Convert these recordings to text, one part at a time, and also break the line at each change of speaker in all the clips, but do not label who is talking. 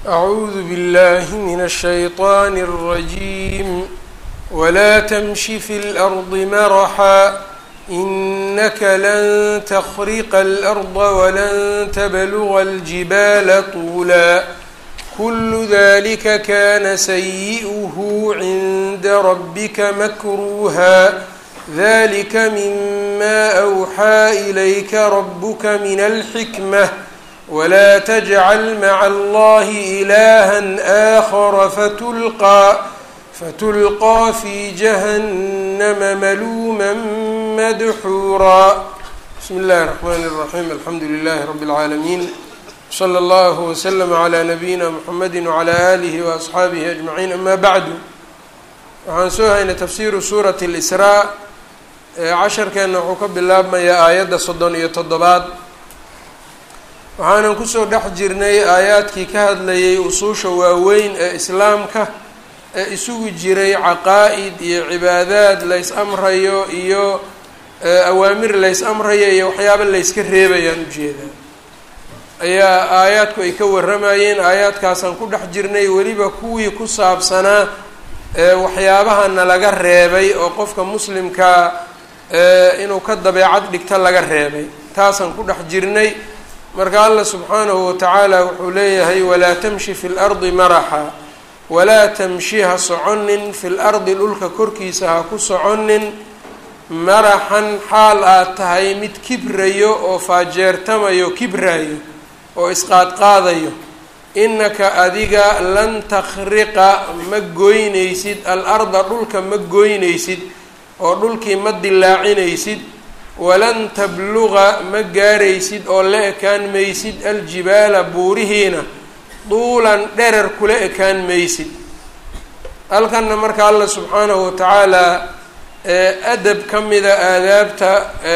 أعوذ بالله من الشيطان الرجيم ولا تمش في الأرض مرحا إنك لن تخرق الأرض ولن تبلغ الجبال طولا كل ذلك كان سيئه عند ربك مكروها ذلك مما أوحى إليك ربك من الحكمة ولا تجعل مع الله إلها آخر فتلقى فتلقى في جهنم ملوما مدحورا بسم الله الرحمن الرحيم الحمد لله رب العالمين صلى الله وسلم على نبيina mحamedi وعlى آlihi وأصxaabihi أجمaعين ama bعdu waxaan soo haynay tafsiru suuraة الإsrاء casharkeena wuxuu ka bilaabmayaa aayadda soddon iyo toddobaad waxaanan kusoo dhex jirnay aayaadkii ka hadlayay usuusha waaweyn ee islaamka ee isugu jiray caqaa'id iyo cibaadaad lays amrayo iyo awaamir lays amrayo iyo waxyaaba layska reebayaan ujeedaa ayaa aayaadku ay ka warramayeen aayaadkaasaan ku dhex jirnay weliba kuwii ku saabsanaa waxyaabahana laga reebay oo qofka muslimkaa inuu ka dabeecad dhigto laga reebay taasaan ku dhex jirnay marka allah subxaanahu watacaala wuxuu leeyahay walaa tamshi fi lardi maraxa walaa tamshi ha soconin fi lardi dhulka korkiisa ha ku soconin maraxan xaal aad tahay mid kibrayo oo faajeertamayo kibraayo oo isqaadqaadayo innaka adiga lan takhriqa ma goynaysid al-arda dhulka ma goynaysid oo dhulkii ma dilaacinaysid walan tabluqa ma gaaraysid oo la ekaan maysid aljibaala buurihiina duulan dherer kula ekaan maysid halkanna marka allah subxaanahu watacaalaa adab ka mida aadaabta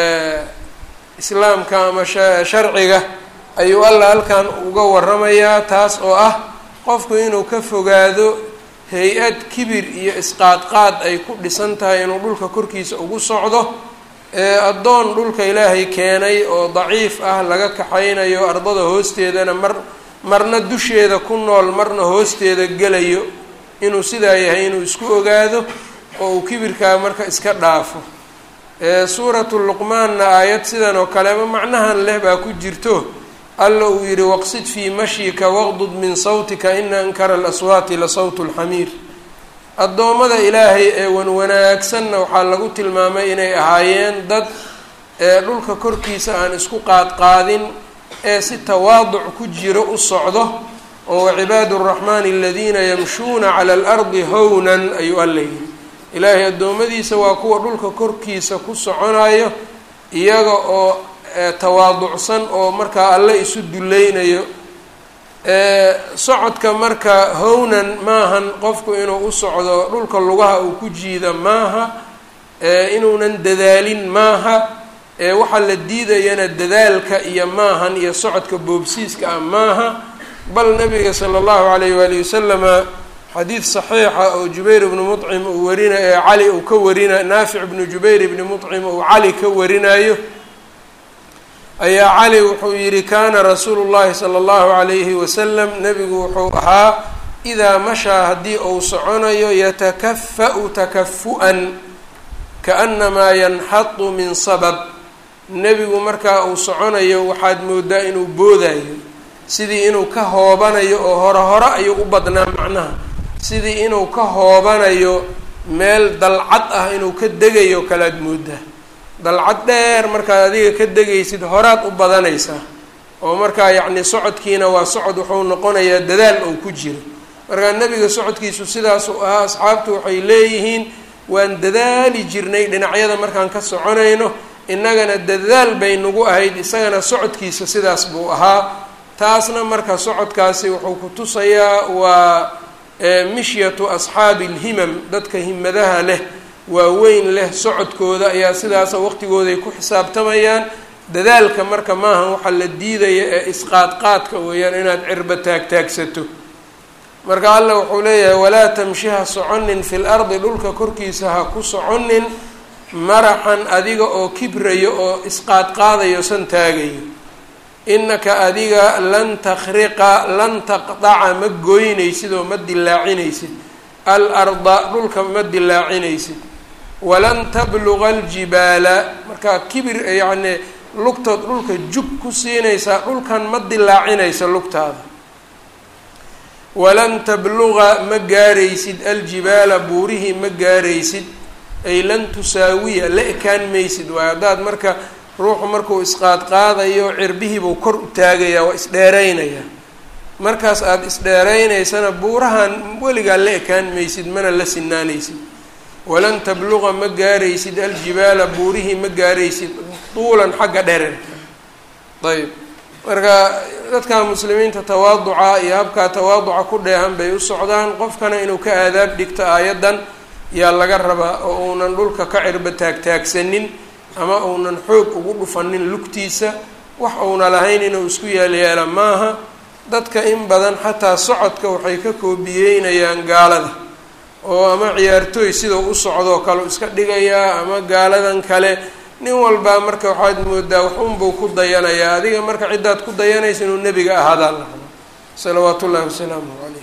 islaamka ama sharciga ayuu allah halkan uga waramayaa taas oo ah qofku inuu ka fogaado hay-ad kibir iyo isqaadqaad ay ku dhisan tahay inuu dhulka korkiisa ugu socdo addoon dhulka ilaahay keenay oo daciif ah laga kaxaynayo ardada hoosteedana mar marna dusheeda ku nool marna hoosteeda gelayo inuu sidaa yahay inuu isku ogaado oo uu kibirkaa marka iska dhaafo suuratu luqmaanna aayad sidan oo kaleba macnahan leh baa ku jirto alla uu yihi waqsid fii mashyika waqdud min sawtika ina ankara alaswaati la sawtu lxamiir addoommada ilaahay ee wanwanaagsanna waxaa lagu tilmaamay inay ahaayeen dad ee dhulka korkiisa aan isku qaadqaadin ee si tawaaduc ku jiro u socdo oo wacibaadu araxmaani aladiina yamshuuna cala alardi hownan ayuu alla yihi ilaahay addoommadiisa waa kuwa dhulka korkiisa ku soconayo iyaga oo tawaaducsan oo markaa alle isu dulleynayo socodka marka hownan maahan qofku inuu u socdo dhulka lugaha uu ku jiida maaha inuunan dadaalin maaha waxaa la diidayana dadaalka iyo maahan iyo socodka boobsiiska ah maaha bal nabiga sala allahu alayh waali wasalama xadiid saxiixa oo jubayr ibnu mucim uu warina ee cali uu ka warina naafic ibnu jubayr ibni mucim uu cali ka warinayo ayaa cali wuxuu yihi kaana rasuulu llahi sala allahu calayhi wasalam nebigu wuxuu ahaa idaa mashaa haddii uu soconayo yatakafa-u takafu-an kaannamaa yanxadu min sabab nebigu markaa uu soconayo waxaad moodaa inuu boodayo sidii inuu ka hoobanayo oo hore hore ayuu u badnaa macnaha sidii inuu ka hoobanayo meel dalcad ah inuu ka degayo kalaad moodaa dalcad dheer markaad adiga ka degaysid horaad u badanaysaa oo markaa yacni socodkiina waa socod wuxuu noqonayaa dadaal ou ku jiro markaa nebiga socodkiisu sidaasuu ahaa asxaabtu waxay leeyihiin waan dadaali jirnay dhinacyada markaan ka soconayno innagana dadaal bay nagu ahayd isagana socodkiisa sidaas buu ahaa taasna marka socodkaasi wuxuu ku tusayaa waa mishyatu asxaabi alhimam dadka himadaha leh waaweyn leh socodkooda ayaa sidaasa waqtigooday ku xisaabtamayaan dadaalka marka maahan waxaa la diidaya ee isqaadqaadka weeyaan inaad cirba taagtaagsato marka allah wuxuu leeyahay walaa tamshi ha soconin fi lardi dhulka korkiisa ha ku soconin maraxan adiga oo kibrayo oo isqaadqaadayo san taagayo innaka adiga lan takhriqa lan taqdaca ma goynaysid oo ma dilaacinaysid al arda dhulka ma dilaacinaysid walan tabluga aljibaala markaa kibir yacni lugtood dhulka jug ku siinaysaa dhulkan ma dilaacinaysa lugtaada walan tabluga ma gaaraysid aljibaala buurihii ma gaaraysid ay lan tusaawiya la ekaan maysid waayo haddaad marka ruuxu markuu isqaadqaadayo cirbihiibuu kor u taagayaa waa isdheeraynayaa markaas aada isdheeraynaysana buurahan weligaa la ekaan maysid mana la sinaanaysid walan tabluqa ma gaaraysid aljibaala buurihii ma gaaraysid tuulan xagga dhererka ayb marka dadka muslimiinta tawaaduca iyo habkaa tawaaduca ku dheehan bay u socdaan qofkana inuu ka aadaab dhigto aayaddan yaa laga rabaa oo uunan dhulka ka cirba taagtaagsanin ama uunan xoog ugu dhufanin lugtiisa wax uuna lahayn inuu isku yeelyeela maaha dadka in badan xataa socodka waxay ka koobiyeynayaan gaalada oo ama ciyaartooy sidau u socdoo kale iska dhigayaa ama gaaladan kale nin walbaa marka waxaad moodaa wax unbuu ku dayanayaa adiga marka ciddaad ku dayanaysa inuu nebiga ahaadaa la rabo salawaatu ullahi wasalaamuh calayh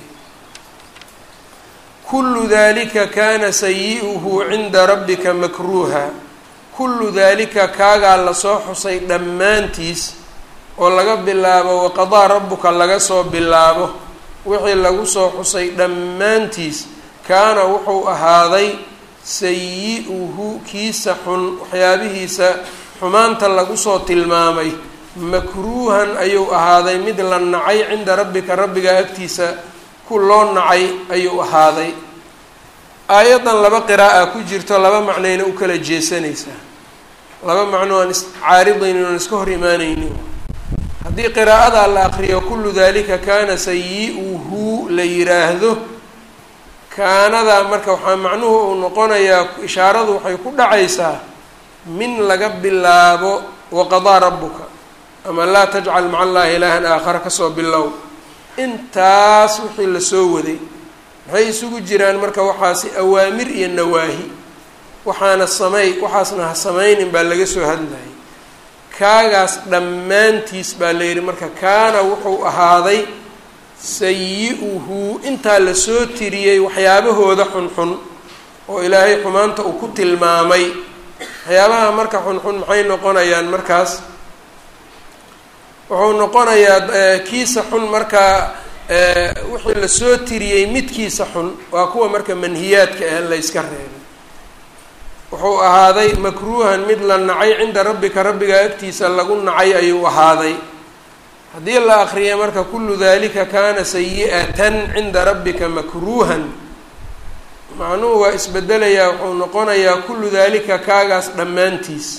kullu dalika kana sayi-uhu cinda rabbika makruuha kullu dalika kaagaa lasoo xusay dhammaantiis oo laga bilaabo waqadaa rabbuka laga soo bilaabo wixii lagu soo xusay dhammaantiis kaana wuxuu ahaaday sayi-uhu kiisa xun waxyaabihiisa xumaanta lagu soo tilmaamay makruuhan ayuu ahaaday mid la nacay cinda rabbika rabbiga agtiisa ku loo nacay ayuu ahaaday aayaddan laba qiraa'a ku jirto laba macnayna u kala jeesanaysaa laba macno aan iscaaridaynin oon iska hor imaanaynin haddii qiraa'ada la aqriyo kullu dalika kaana sayi-uhu la yiraahdo kaanadaa marka waxaa macnuhu uu noqonayaa ishaaradu waxay ku dhacaysaa min laga bilaabo waqadaa rabbuka ama laa tajcal maca allaahi ilaahan aakhara kasoo bilow intaas wixii lasoo waday maxay isugu jiraan marka waxaasi awaamir iyo nawaahi waxaana samey waxaasna ha samaynin baa laga soo hadlayay kaagaas dhammaantiis baa la yidhi marka kaana wuxuu ahaaday sayi-uhu intaa lasoo tiriyey waxyaabahooda xunxun oo ilaahay xumaanta uu ku tilmaamay waxyaabaha marka xunxun maxay noqonayaan markaas wuxuu noqonayaa kiisa xun markaa wixii lasoo tiriyey midkiisa xun waa kuwa marka manhiyaadka ah la yska reebay wuxuu ahaaday makruuhan mid la nacay cinda rabbika rabbiga agtiisa lagu nacay ayuu ahaaday haddii la akriya marka kullu dalika kana sayi-atan cinda rabbika makruuhan macnuhu waa isbedelayaa wuxuu noqonayaa kullu dalika kaagaas dhammaantiis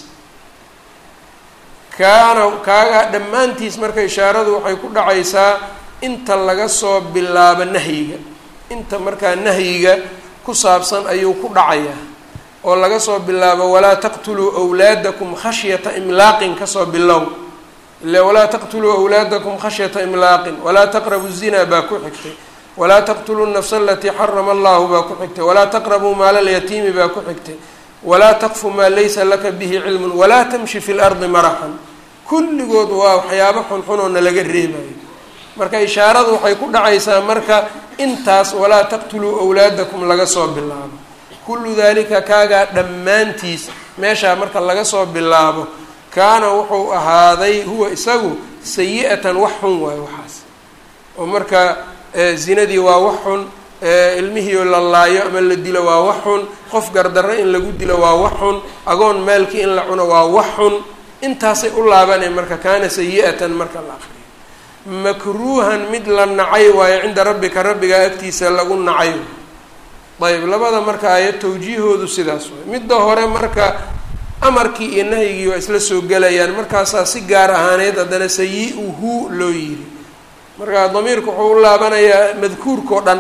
kaana kaagaa dhammaantiis marka ishaaradu waxay ku dhacaysaa inta laga soo bilaabo nahyiga inta markaa nahyiga ku saabsan ayuu ku dhacayaa oo laga soo bilaabo walaa taqtuluu wlaadakum khashyata imlaaqin kasoo bilow ile walaa taqtuluu awlaadakum khashyata imlaaqin walaa taqrabu zina baa ku xigtay walaa taqtuluu nafsa alatii xarama allahu baa ku xigtay walaa taqrabuu maala lyatiimi baa ku xigtay walaa taqfu maa laysa laka bihi cilmun walaa tamshi fi lardi maraxan kulligood waa waxyaabo xunxun oo nalaga reebayo marka ishaaradu waxay ku dhacaysaa marka intaas walaa taqtuluu awlaadakum laga soo bilaabo kullu dalika kaagaa dhammaantiis meeshaa marka laga soo bilaabo kaana wuxuu ahaaday huwa isagu sayi-atan wax xun waayo waxaas oo marka zinadii waa wax xun ilmihiio la laayo ama la dilo waa wax xun qof gardarro in lagu dilo waa wax xun agoon maalkii in la cuno waa wax xun intaasay u laabaneen marka kaana sayi-atan marka la aqriyo makruuhan mid la nacay waayo cinda rabbika rabbigaa agtiisa lagu nacay ayb labada marka aayad tawjiihoodu sidaas waay midda hore marka amarkii iyo nahyigii waa isla soo gelayaan markaasaa si gaar ahaaneed haddana sayi-uhu loo yiri marka damiirku wuxuu u laabanayaa madkuurkao dhan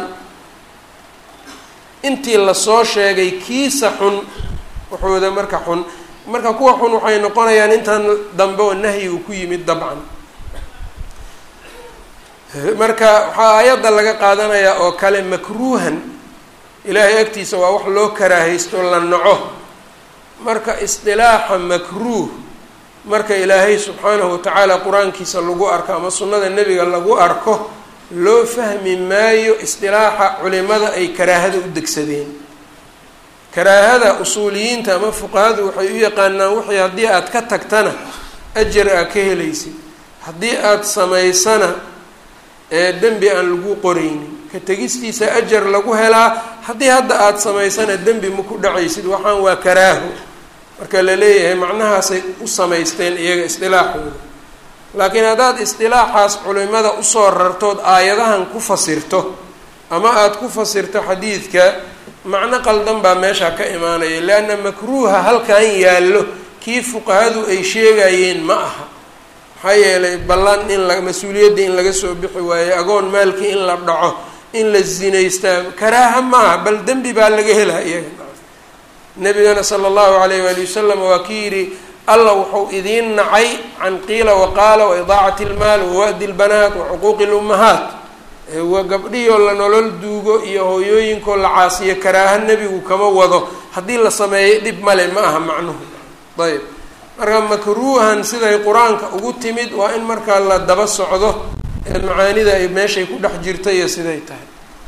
intii lasoo sheegay kiisa xun waxooda marka xun marka kuwa xun waxay noqonayaan intan dambe oo nahyigu ku yimid dabcan marka waxaa aayadda laga qaadanayaa oo kale makruuhan ilaahay agtiisa waa wax loo karaahaysto la naco marka isdilaaxa makruuh marka ilaahay subxaanahu watacaala qur-aankiisa lagu arko ama sunnada nebiga lagu arko loo fahmi maayo isdilaaxa culimada ay karaahada u degsadeen karaahada usuuliyiinta ama fuqahadu waxay u yaqaanaan wixii haddii aad ka tagtana ajar aa ka helaysid haddii aada samaysana ee dembi aan lagu qoraynin ka tegistiisa ajar lagu helaa haddii hadda aada samaysana dembi ma ku dhacaysid waxaan waa karaaho marka la leeyahay macnahaasay u samaysteen iyaga isdilaaxooda laakiin haddaad isdilaaxaas culimada usoo rartood aayadahan ku fasirto ama aada ku fasirto xadiidka macno qaldan baa meesha ka imaanaya leanna makruuha halkan yaallo kii fuqahadu ay sheegayeen ma aha maxaa yeelay ballan in la mas-uuliyadda in laga soo bixi waayo agoon maalkii in la dhaco in la zinaystaa karaaha maaha bal dembi baa laga helaa iyaga nabigana sala allahu alayh waali wasalam waa kii yidhi alla wuxuu idiin nacay can qiila waqaala wa idaacati lmaal wawa'di lbanaat wa cuquuqi lummahaat waa gabdhihoo la nolol duugo iyo hooyooyinkoo la caasiyo karaaha nebigu kama wado haddii la sameeyay dhib male ma aha macnuhu ayb marka makruuhan siday qur-aanka ugu timid waa in markaa la daba socdo ee macaanida ay meeshay ku dhex jirta iyo siday tahay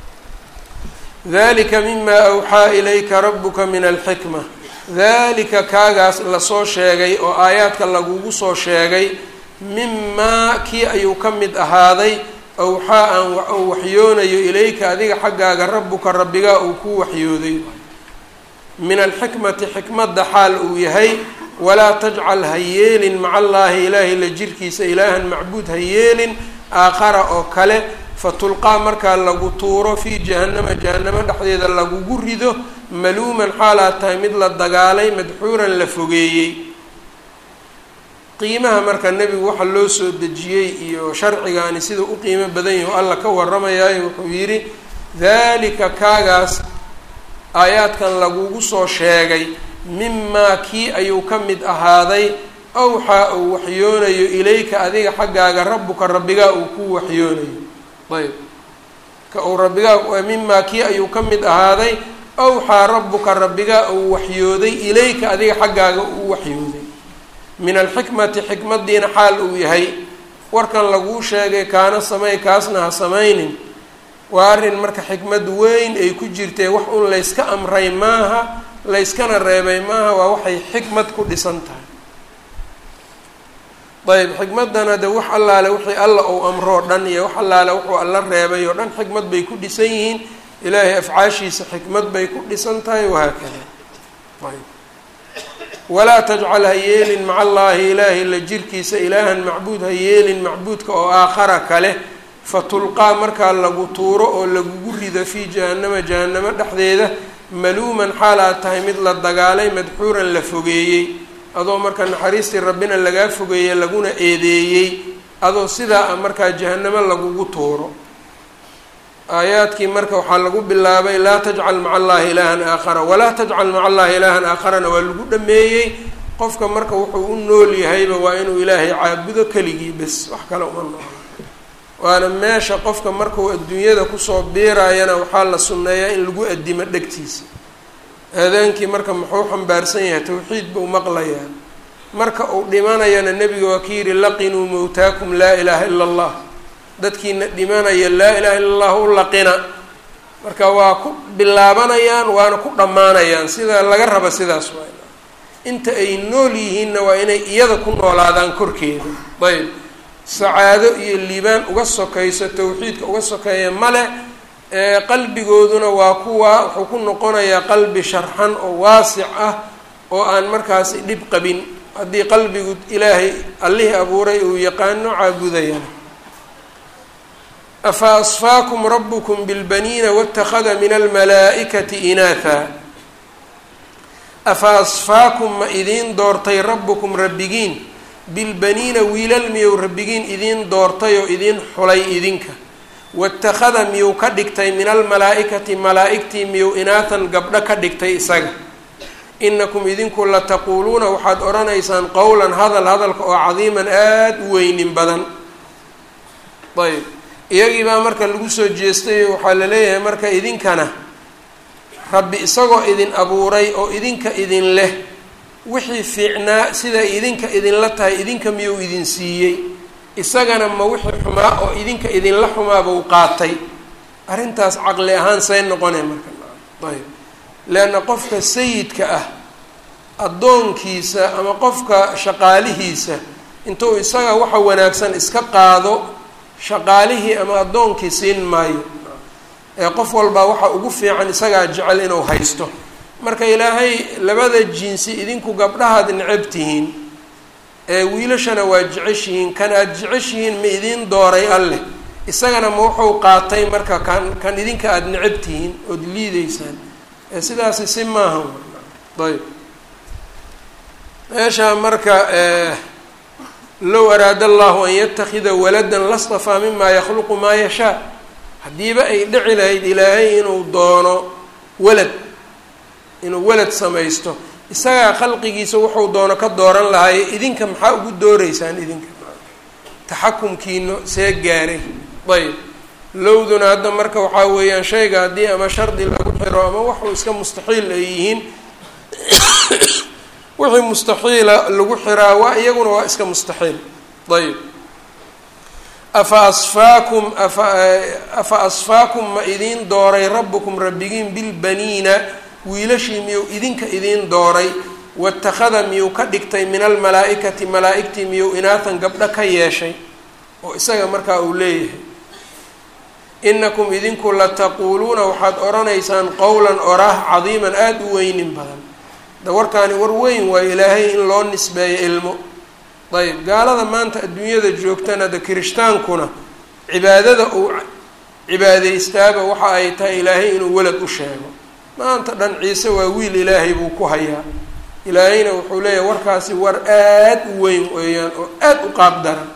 dalika mima awxaa ilayka rabuka min alxikma dalika kaagaas lasoo sheegay oo aayaadka lagugu soo sheegay mimaa kii ayuu ka mid ahaaday awxaa aan u waxyoonayo ilayka adiga xaggaaga rabuka rabbigaa uu ku waxyooday min alxikmati xikmadda xaal uu yahay walaa tajcal ha yeelin maca allaahi ilaahay la jirkiisa ilaahan macbuud ha yeelin aakhara oo kale fatulqaa markaa lagu tuuro fii jahannama jahannamo dhexdeeda lagugu rido maluuman xaalaad tahay mid la dagaalay madxuuran la fogeeyey qiimaha marka nebigu waxa loo soo dejiyey iyo sharcigaani sida u qiimo badan yahi o alla ka warramayaayo wuxuu yidhi daalika kaagaas aayaadkan lagugu soo sheegay mimaa kii ayuu ka mid ahaaday awxaa uu waxyoonayo ilayka adiga xaggaaga rabbuka rabbigaa uu ku waxyoonayo ayb ka uu rabbigaa mimaa kii ayuu ka mid ahaaday awxaa rabbuka rabbigaa uu waxyooday ilayka adiga xaggaaga uu waxyooday min alxikmati xikmadiina xaal uu yahay warkan laguu sheegay kaana samey kaasna ha samaynin waa arrin marka xikmad weyn ay ku jirtee wax un layska amray maaha layskana reebay maaha waa waxay xikmad ku dhisan tahay ayb xikmaddana de wax allaale wixii alla uu amroo dhan iyo wax allaale wuxuu alla reebay oo dhan xikmad bay ku dhisan yihiin ilaahay afcaashiisa xikmad bay ku dhisan tahay wahaakada ayb walaa tajcal ha yeelin maca allaahi ilaahay la jirkiisa ilaahan macbuud ha yeelin macbuudka oo aakhara kale fatulqaa markaa lagu tuuro oo lagugu rido fii jahannama jahannamo dhexdeeda maluuman xaal aad tahay mid la dagaalay madxuuran la fogeeyey adoo marka naxariistii rabbina lagaa fogeeyey laguna eedeeyey adoo sidaa a markaa jahannamo lagugu tuuro aayaadkii marka waxaa lagu bilaabay laa tajcal maca allaahi ilaahan aakhara walaa tajcal maca allaahi ilaahan aakharana waa lagu dhameeyey qofka marka wuxuu u nool yahayba waa inuu ilaahay caabudo keligii bes wax kale uma noolo waana meesha qofka markuu adduunyada kusoo biiraayana waxaa la sunneeyaa in lagu addimo dhegtiisa aadaankii marka muxuu xambaarsan yahay tawxiid buu maqlayaa marka uu dhimanayana nebiga waa ki yidhi laqinuu mowtaakum laa ilaaha ila allah dadkiina dhimanaya laa ilaha illa allah u laqina marka waa ku bilaabanayaan waana ku dhammaanayaan sida laga raba sidaas waa inta ay nool yihiinna waa inay iyada ku noolaadaan korkeeda ayb sacaado iyo liibaan uga sokayso tawxiidka uga sokeeya male qalbigooduna waa kuwa wuxuu ku noqonayaa qalbi sharxan oo waasic ah oo aan markaasi dhib qabin haddii qalbigu ilaahay allihii abuuray uu yaqaano caabudayana afa asfaakum rabukum bilbaniina wاtakhada min almalaa'ikati inaatha afa asfaakum ma idiin doortay rabbukum rabbigiin bilbaniina wiilal miyuu rabbigiin idiin doortay oo idiin xulay idinka watakhada miyuu ka dhigtay min almalaa'ikati malaa'igtii miyuu inaatan gabdho ka dhigtay isaga inakum idinku lataquuluuna waxaad odhanaysaan qowlan hadal hadalka oo cadiiman aada u weynin badan ayb iyagii baa marka lagu soo jeestay waxaa la leeyahay marka idinkana rabbi isagoo idin abuuray oo idinka idin leh wixii fiicnaa siday idinka idinla tahay idinka miyuu idin siiyey isagana ma wixii xumaa oo idinka idinla xumaaba u qaatay arrintaas caqli ahaan say noqonay marka ayb leanna qofka sayidka ah addoonkiisa ama qofka shaqaalihiisa intuu isaga waxa wanaagsan iska qaado shaqaalihii ama addoonkii siin maayo ee qof walbaa waxa ugu fiican isagaa jecel inuu haysto marka ilaahay labada jinsi idinku gabdhahaad necab tihiin ee wiilashana waa jeceshihiin kan aada jeceshihiin ma idiin dooray alleh isagana ma wuxuu qaatay marka kan kan idinka aada necab tihiin ood liideysaan ee sidaasi si maaha ayb meesha marka low araada allahu an yatakida waladan lastafaa mima yakhluqu maa yashaa haddiiba ay dhici lahayd ilaahay inuu doono walad inuu walad samaysto isagaa khalqigiisa wuxuu doono ka dooran lahaaye idinka maxaa ugu dooreysaan idinka taxakumkiino see gaaray ayb lowduna hadda marka waxaa weeyaan shayga haddii ama shardi lagu xiro ama waxuu iska mustaxiil ay yihiin wixii mustaxiila lagu xiraa waa iyaguna waa iska mustaxiil ayb afa asfaakum afa afa asfaakum ma idiin dooray rabbukum rabbigiin bilbaniina wiilashii miyuu idinka idiin dooray watakhada miyuu ka dhigtay min almalaa-ikati malaa-igtii miyuu inaatan gabdho ka yeeshay oo isaga markaa uu leeyahay inakum idinku lataquuluuna waxaad odhanaysaan qowlan oraah cadiiman aada u weynin badan da warkaani war weyn waa ilaahay in loo nisbeeyo ilmo ayb gaalada maanta adduunyada joogtana de kiristaankuna cibaadada uu cibaadeystaaba waxa ay tahay ilaahay inuu welad u sheego maanta dhan ciise waa wiil ilaahay buu ku hayaa ilaahayna wuxuu leeyahay warkaasi war aada u weyn weeyaan oo aada u qaab daran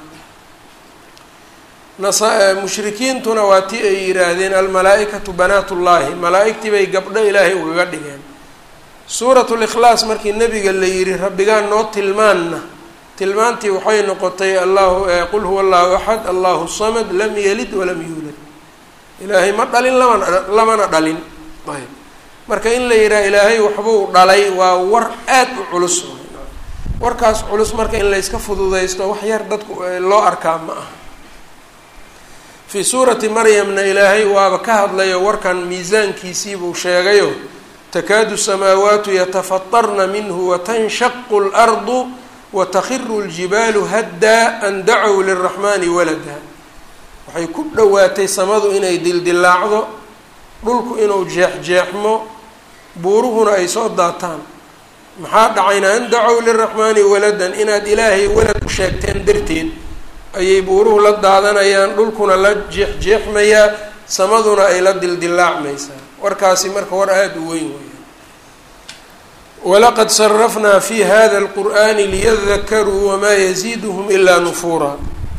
nasa mushrikiintuna waa tii ay yidhaahdeen almalaa-ikatu banaatullaahi malaa-igtii bay gabdho ilaahay ugaga dhigeen suuratu likhlaas markii nabiga la yidhi rabbigaan noo tilmaanna tilmaantii waxay noqotay allahu qul huwa allahu axad allahu samad lam yalid walam yuulad ilaahay ma dhalin lamana lamana dhalin ayb marka in la yidhaha ilaahay waxbuu dhalay waa war aad u culus warkaas culus marka in layska fududaysto wax yar dadku loo arkaa ma aha fii suurati maryamna ilaahay waaba ka hadlayo warkan miisaankiisiibuu sheegayo takaadu samaawaatu yatafatarna minhu watanshaqu اlardu watakhiru اljibaalu haddaa an dacow liraxmani walada waxay ku dhowaatay samadu inay dildilaacdo dhulku inuu jeexjeexmo buuruhuna ay soo daataan maxaa dhacayna an dacow liraxmaani waladan inaad ilaahay walad u sheegteen darteed ayay buuruhu la daadanayaan dhulkuna la jeexjeexmayaa samaduna ay la dildilaacmaysaa warkaasi marka war aada u weyn weya walaqad sarafnaa fi hada اlqur'ani liyadakaruu wamaa yaziiduhum ilaa nufuura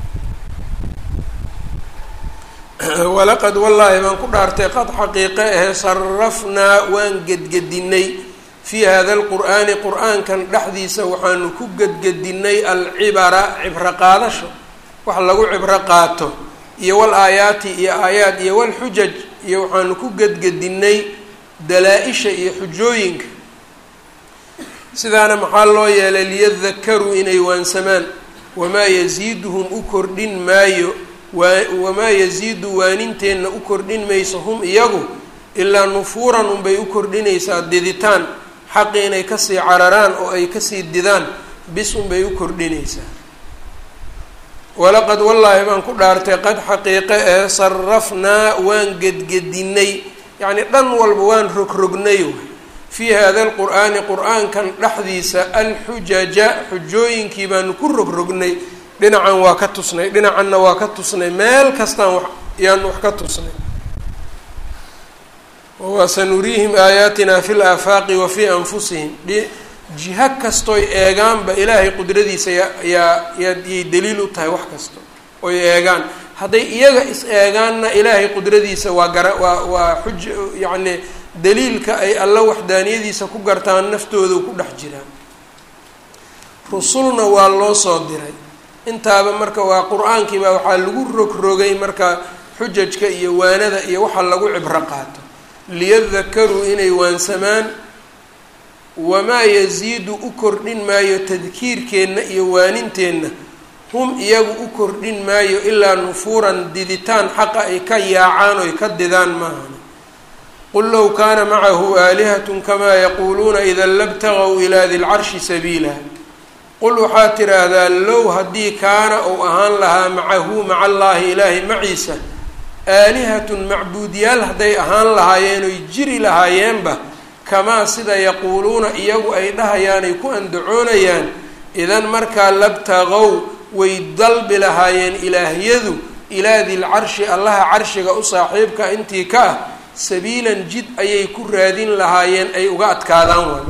walaqad wallaahi baan ku dhaartay qad xaqiiqe ahe sarafnaa waan gedgedinay fii hada alqur'aani qur-aankan dhexdiisa waxaanu ku gedgedinay alcibara cibro qaadasho wax lagu cibro qaato iyo wal aayaati iyo aayaad iyo walxujaj iyo waxaanu ku gedgedinay dalaa-isha iyo xujooyinka sidaana maxaa loo yeelay liyadakaruu inay waansamaan wamaa yasiiduhum u kordhin maayo wamaa yasiidu waaninteenna u kordhin mayso hum iyagu ilaa nufuuran unbay u kordhinaysaa diditaan xaqi inay kasii cararaan oo ay kasii didaan bis unbay u kordhinaysaa walaqad wallaahi baan ku dhaartay qad xaqiiqe ee sarafnaa waan gedgedinay yacnii dhan walba waan rogrognay fii hada alqur'aani qur-aankan dhexdiisa alxujaja xujooyinkii baanu ku rogrognay dhinacan waa ka tusnay dhinacanna waa ka tusnay meel kastaan wa yaanu wax ka tusnay wasanuriihim aayaatina fi laafaaqi wa fii anfusihim jiho kastoy eegaanba ilaahay qudradiisa yaa yay daliil u tahay wax kasto oy eegaan hadday iyaga is eegaanna ilaahay qudradiisa waa gara waa waa xuj yacni daliilka ay alla waxdaaniyadiisa ku gartaan naftooda ku dhex jiraan rusulna waa loo soo diray intaaba marka waa qur-aankii baa waxaa lagu rogrogay marka xujajka iyo waanada iyo waxa lagu cibro qaato liyadakaruu inay waansamaan wamaa yasiidu u kordhin maayo tadkiirkeenna iyo waaninteenna hum iyagu u kordhin maayo ilaa nufuuran diditaan xaqa ay ka yaacaan oy ka didaan maahan qul low kaana macahu aalihatun kamaa yaquuluuna ida labtagaw ilaa di lcarshi sabiila qul waxaad tidhaahdaa low haddii kaana uu ahaan lahaa macahu maca allaahi ilaahay maciisa aalihatun macbuudyaal hadday ahaan lahaayeen oy jiri lahaayeenba kamaa sida yaquuluuna iyagu ay dhahayaan ay ku andacoonayaan idan markaa labtaqow way dalbi lahaayeen ilaahyadu ilaa dilcarshi allaha carshiga u saaxiibka intii ka ah sabiilan jid ayay ku raadin lahaayeen ay uga adkaadaan waay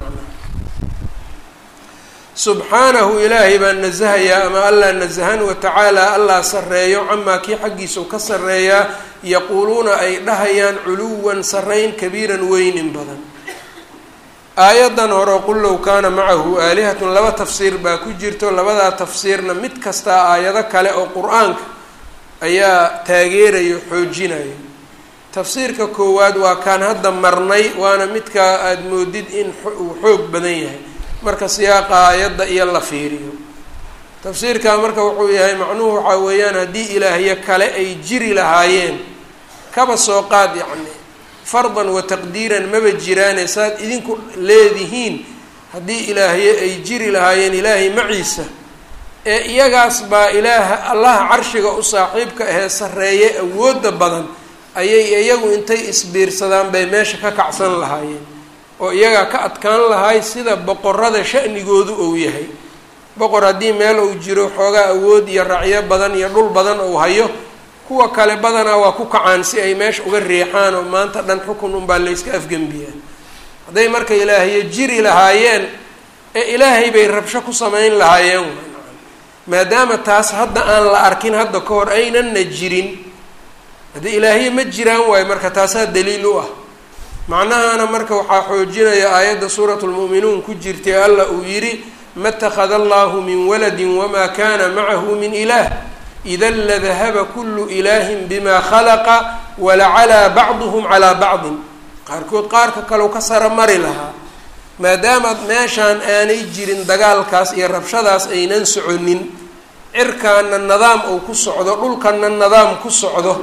subxaanahu ilaahay baa nasahayaa ama allah nasahan watacaala allah sarreeyo camaa kii xaggiisau ka sarreeyaa yaquuluuna ay dhahayaan culuwan sarrayn kabiiran weynin badan aayaddan hore qul low kaana macahu aalihatun laba tafsiir baa ku jirto labadaa tafsiirna mid kastaa aayado kale oo qur-aanka ayaa taageerayo xoojinayo tafsiirka koowaad waa kaan hadda marnay waana midkaa aada moodid in uu xoog badan yahay marka siyaaqa aayadda iyo la fiiriyo tafsiirkaa marka wuxuu yahay macnuhu waxaa weeyaan haddii ilaahyo kale ay jiri lahaayeen kaba soo qaad yacni fardan wa taqdiiran maba jiraane saad idinku leedihiin haddii ilaahyo ay jiri lahaayeen ilaahay maciisa ee iyagaas baa ilaaha allaha carshiga u saaxiibka ahee sarreeye awoodda badan ayay iyagu intay isbiirsadaan bay meesha ka kacsan lahaayeen oo iyagaa ka adkaan lahay sida boqorada sha'nigoodu uu yahay boqor haddii meel uu jiro xoogaa awood iyo racyo badan iyo dhul badan uu hayo kuwa kale badanaa waa ku kacaan si ay meesha uga riixaan oo maanta dhan xukun unbaa layska afgembiyaan hadday marka ilaahyo jiri lahaayeen ee ilaahay bay rabsho ku samayn lahaayeen maadaama taas hadda aan la arkin hadda ka hor aynanna jirin haddii ilaahyo ma jiraan waayo marka taasaa daliil u ah macnahana marka waxaa xoojinaya aayadda suuratu lmu'minuun ku jirtay alla uu yidhi ma اtakhada allahu min waladi wama kana macahu min ilaah ida ladahaba kulu ilahin bima khalaqa walacalaa bacduhum calaa bacdin qaarkood qaarka kaleu ka sara mari lahaa maadaamaad meeshaan aanay jirin dagaalkaas iyo rabshadaas aynan soconin cirkaana nidaam uu ku socdo dhulkana nidaam ku socdo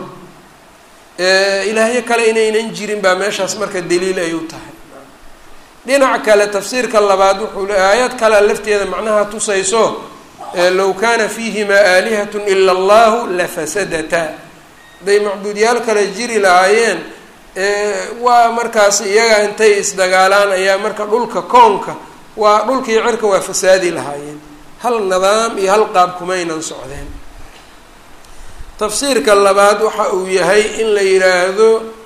ilaahyo kale inaynan jirin baa meeshaas marka daliil ay u tahay dhinac kale tafsiirka labaad wuxuu le aayad kale lafteeda macnaha tusayso low kaana fiihimaa aalihatun ila allahu lafasadataa hadday macbuudyaal kale jiri lahaayeen waa markaas iyaga intay isdagaalaan ayaa marka dhulka koonka waa dhulkii cirka waa fasaadi lahaayeen hal nidaam iyo hal qaab kumaynan socdeen tafsiirka labaad waxa uu yahay in la yidhaahdo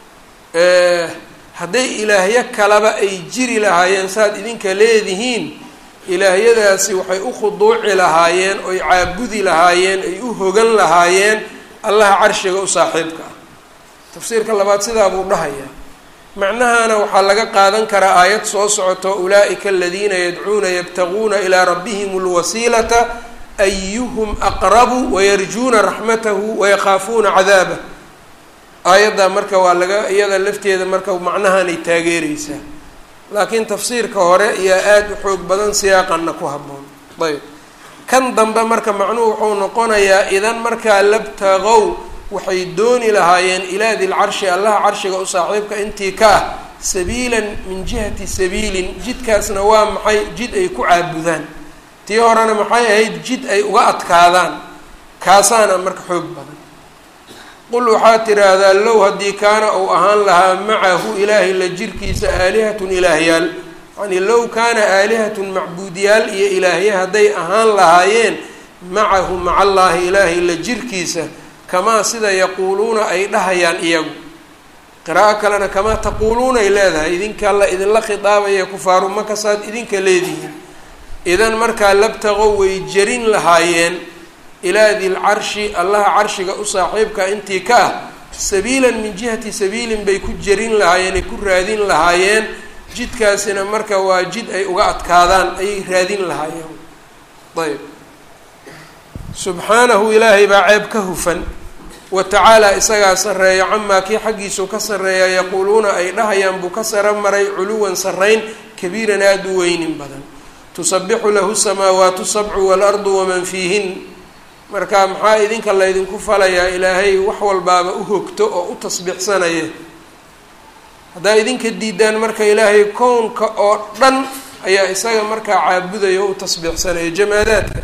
hadday ilaahyo kaleba ay jiri lahaayeen saad idinka leedihiin ilaahyadaasi waxay u khuduuci lahaayeen oy caabudi lahaayeen ay u hogan lahaayeen allaha carshiga u saaxiibka ah tafsiirka labaad sidaa buu dhahayaa macnahana waxaa laga qaadan karaa aayad soo socoto ulaa'ika aladiina yadcuuna yabtaguuna ilaa rabbihim alwasiilata ayuhum aqrabu wayarjuuna raxmatahu wayakaafuuna cadaabah aayaddaa marka waa laga iyada lafteeda marka macnahanay taageereysaa laakiin tafsiirka hore ayaa aada u xoog badan siyaaqanna ku habboon ayb kan dambe marka macnuhu wuxuu noqonayaa idan markaa labtaqow waxay dooni lahaayeen ilaa dilcarshi allaha carshiga u saaxiibka intii ka ah sabiilan min jihati sabiilin jidkaasna waa maxay jid ay ku caabudaan tii horena maxay ahayd jid ay uga adkaadaan kaasaana marka xoog badan qul waxaad tidhaahdaa low haddii kaana uu ahaan lahaa macahu ilaahay la jirkiisa aalihatun ilaahyaal yacnii low kaana aalihatun macbuudyaal iyo ilaahye hadday ahaan lahaayeen macahu maca allaahi ilaahay la jirkiisa kamaa sida yaquuluuna ay dhahayaan iyagu qiraa'o kalena kamaa taquuluuna ay leedahay idinka la idinla khitaabaya kufaaru makasaad idinka leedihiin idan markaa labtaqow way jarin lahaayeen ilaa dilcarshi allaha carshiga u saaxiibka intii ka ah sabiilan min jihati sabiilin bay ku jarin lahaayeen ay ku raadin lahaayeen jidkaasina marka waa jid ay uga adkaadaan ayay raadin lahaayeen ayb subxaanahu ilaahay baa ceeb ka hufan wa tacaala isagaa sarreeya camaa kii xaggiisuu ka sarreeya yaquuluuna ay dhahayaan buu ka sara maray culuwan sarrayn kabiiran aada u weynin badan tusabixu lahu samaawaatu sabcu waalardu waman fiihin marka maxaa idinka laydinku falayaa ilaahay wax walbaaba u hogto oo u tasbiixsanaya haddaa idinka diidaan marka ilaahay kownka oo dhan ayaa isaga markaa caabudaya oo u tasbiixsanaya jamaadaadka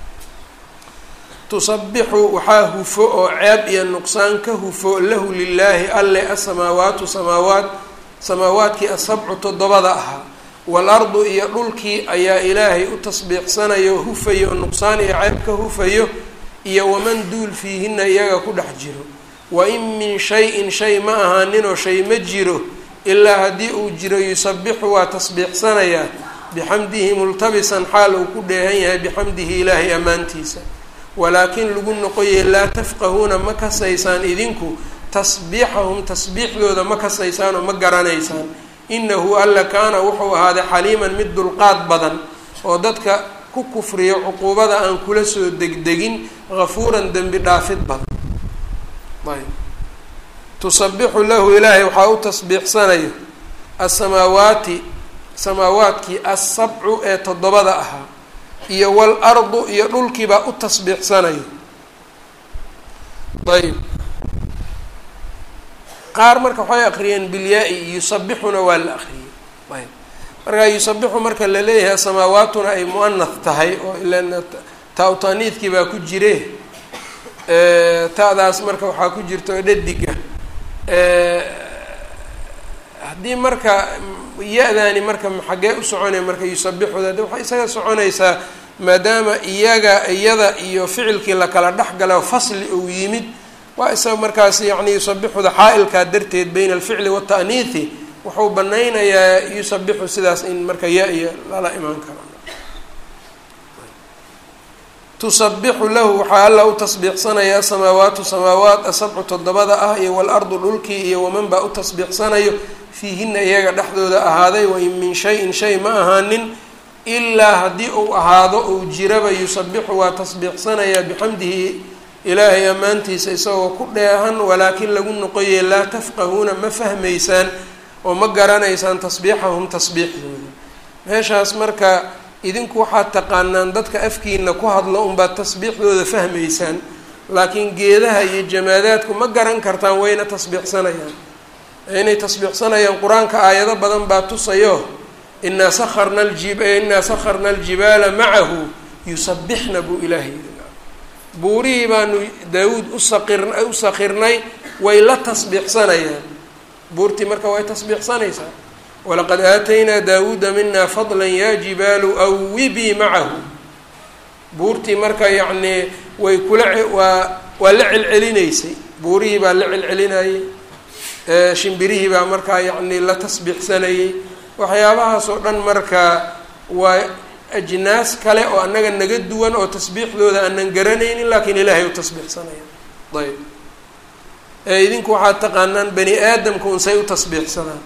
tusabixu waxaa hufo oo ceeb iyo nuqsaan ka hufo lahu lilaahi alle asamaawaatu samaawaat samaawaadkii asabcu toddobada ahaa waalardu iyo dhulkii ayaa ilaahay u tasbiixsanayo hufayo nuqsaan iyo ceeb ka hufayo iyo waman duul fiihina iyaga ku dhex jiro wa in min shay-in shay ma ahaaninoo shay ma jiro ilaa haddii uu jiro yusabixu waa tasbiixsanayaa bixamdihi multabisan xaal uu ku dheehan yahay bixamdihi ilaahay ammaantiisa walaakin lagu noqoyay laa tafqahuuna ma kasaysaan idinku tasbiixahum tasbiixdooda ma kasaysaan oo ma garanaysaan inahu alla kaana wuxuu ahaaday xaliiman mid dulqaad badan oo dadka ku kufriyo cuquubada aan kula soo degdegin hafuuran dembi dhaafid badan ayb tusabixu lahu ilaahay waxaa u tasbiixsanayo asamaawaati samaawaadkii assabcu ee toddobada ahaa iyo waalardu iyo dhulkiibaa u tasbiixsanayo ayb qaar marka waxay akriyeen bilyaa-i yusabixuna waa la akriyey ayb markaa yusabixu marka la leeyahay samaawaatuna ay mu-anath tahay oo ilan taa-utaniidkii baa ku jire ta'daas marka waxaa ku jirta oo dhadiga haddii marka ya-daani marka xaggee u soconaya marka yusabixuda de waxay isaga soconaysaa maadaama iyaga iyada iyo ficilkii lakala dhexgala fasli uu yimid waa isaga markaas yacni yusabixuda xaa-ilkaa darteed bayna alficli waata'niithi wuxuu banaynayaa yusabixu sidaas in marka ya-iya lala imaan karo tusabixu lahu waxaa alla u tasbiixsanaya asamaawaatu samaawaat asabcu toddobada ah iyo waalardu dhulkii iyo waman baa u tasbiixsanayo fiihina iyaga dhexdooda ahaaday wain min shayin shay ma ahaanin ilaa haddii uu ahaado uu jiraba yusabixu waa tasbiixsanayaa bixamdihi ilaahay ammaantiisa isagoo ku dheehan walaakin lagu noqoye laa tafqahuuna ma fahmaysaan oo ma garanaysaan tasbiixahum tasbiixdooda meeshaas marka idinku waxaad taqaanaan dadka afkiina ku hadlo unbaad tasbiixdooda fahmaysaan laakiin geedaha iyo jamaadaadku ma garan kartaan wayna tasbiixsanayaan inay tasbiixsanayaan qur-aanka aayado badan baa tusayo inaa sakarna ljib inaa sakharna aljibaala macahu yusabixna buu ilaahay yidhi buurihii baanu daawuud usaqir u sakirnay way la tasbiixsanayaan buurtii marka way tasbiixsanaysaa walaqad aataynaa daawuuda mina fadla ya jibaalu awibii macahu buurtii marka yacnii way kula waa waa la celcelinaysay buurihii baa la celcelinayay shimbirihii baa markaa yacnii la tasbiixsanayay waxyaabahaas oo dhan marka waa ajnaas kale oo annaga naga duwan oo tasbiixdooda aanan garanaynin laakiin ilaahay u tasbiixsanaya ayb ee idinku waxaad taqaanaan bani aadamka unsay u tasbiixsadaan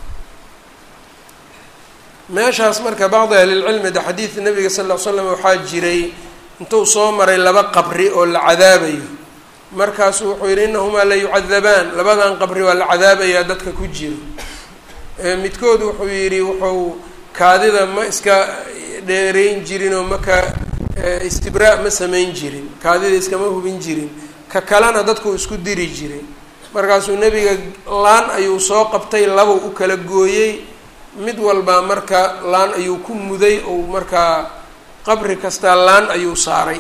meeshaas marka bacdi ahlilcilmi de xadiid nabiga sal ll ly slam waxaa jiray intuu soo maray laba qabri oo la cadaabayo markaasuu wuxuu yidhi inahumaa la yucadabaan labadan qabri waa la cadaabayaa dadka ku jiro midkood wuxuu yidhi wuxuu kaadida ma iska dheereyn jirin oo maka istibraa ma samayn jirin kaadida iskama hubin jirin ka kalena dadku isku diri jiray markaasuu nebiga laan ayuu soo qabtay labuu u kala gooyey mid walbaa marka laan ayuu ku muday ou markaa qabri kastaa laan ayuu saaray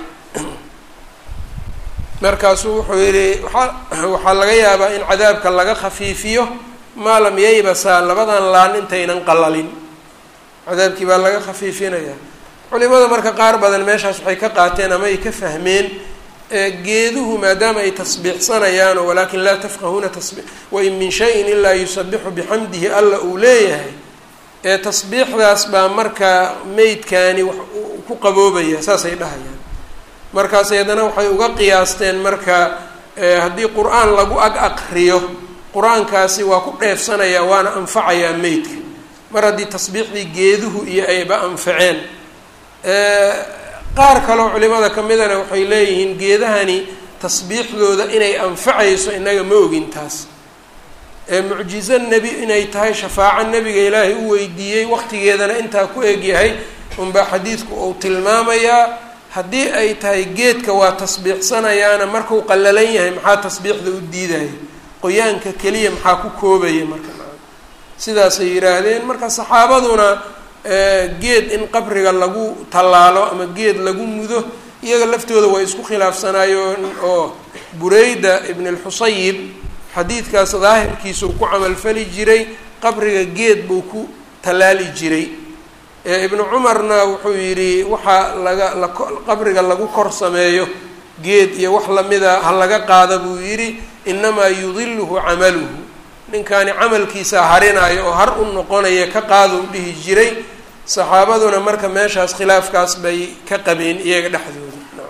markaasuu wuxuu yidhi waaa waxaa laga yaabaa in cadaabka laga khafiifiyo maa lam yaybasaa labadan laan intaynan qalalin cadaabkii baa laga khafiifinayaa culimada marka qaar badan meeshaas waxay ka qaateen ama ay ka fahmeen geeduhu maadaama ay tasbiixsanayaano walaakin laa tafqahuuna tasbi wain min shayin ilaa yusabixu bixamdihi alla uu leeyahay ee tasbiixdaas baa marka meydkaani wax ku qaboobaya saasay dhahayaan markaas haddana waxay uga qiyaasteen marka haddii qur-aan lagu ag aqriyo qur-aankaasi waa ku dheefsanayaa waana anfacayaa meydka mar haddii tasbiixdii geeduhu iyo ayba anfaceen qaar kaloo culimada ka midana waxay leeyihiin geedahani tasbiixdooda inay anfacayso innaga ma ogin taas ee mucjizo nebi inay tahay shafaaco nebiga ilaahay u weydiiyey waqtigeedana intaa ku egyahay unbaa xadiidku uu tilmaamayaa haddii ay tahay geedka waa tasbiixsanayaana markuu qallalan yahay maxaa tasbiixda u diidaya qoyaanka keliya maxaa ku koobaya marka sidaasay yidhaahdeen marka saxaabaduna geed in qabriga lagu tallaalo ama geed lagu mudo iyaga laftooda waa isku khilaafsanaayeen oo bureyda ibn alxusayib xadiidkaas daahirkiisuu ku camalfali jiray qabriga geed buu ku tallaali jiray ibnu cumarna wuxuu yidhi waxaa laga la qabriga lagu kor sameeyo geed iyo wax lamida ha laga qaada buu yidhi inamaa yudiluhu camaluhu ninkaani camalkiisa harinayo oo har u noqonaya ka qaaduu dhihi jiray saxaabaduna marka meeshaas khilaafkaas bay ka qabeen iyaga dhexdooda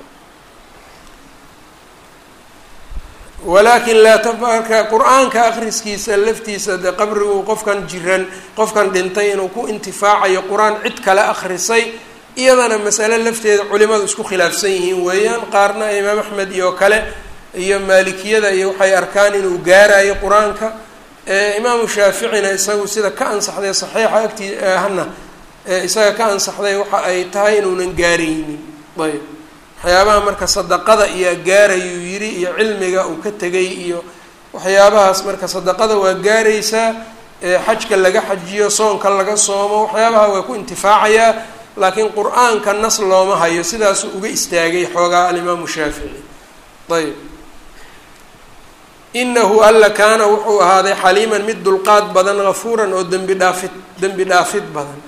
walaakin laa tamarka qur-aanka akhriskiisa laftiisa de qabrigu qofkan jiran qofkan dhintay inuu ku intifaacayo qur-aan cid kale akhrisay iyadana masale lafteeda culimadu isku khilaafsan yihiin weeyaan qaarna imaam axmed iyo kale iyo maalikiyada iyo waxay arkaan inuu gaarayo qur-aanka imaamu shaaficina isagu sida ka ansaxday saxiixa agtii hana isaga ka ansaxday waxa ay tahay inuunan gaaraynin ayb waxyaabaha marka sadaqada iyaa gaarayuu yidhi iyo cilmiga uu ka tegay iyo waxyaabahaas marka sadaqada waa gaaraysaa xajka laga xajiyo soonka laga soomo waxyaabaha waa ku intifaacayaa laakiin qur-aanka nas looma hayo sidaasuu uga istaagay xoogaa alimaamu shaafici ayb inahu alla kaana wuxuu ahaaday xaliiman mid dulqaad badan gafuuran oo dembi dhaafid dembi dhaafid badan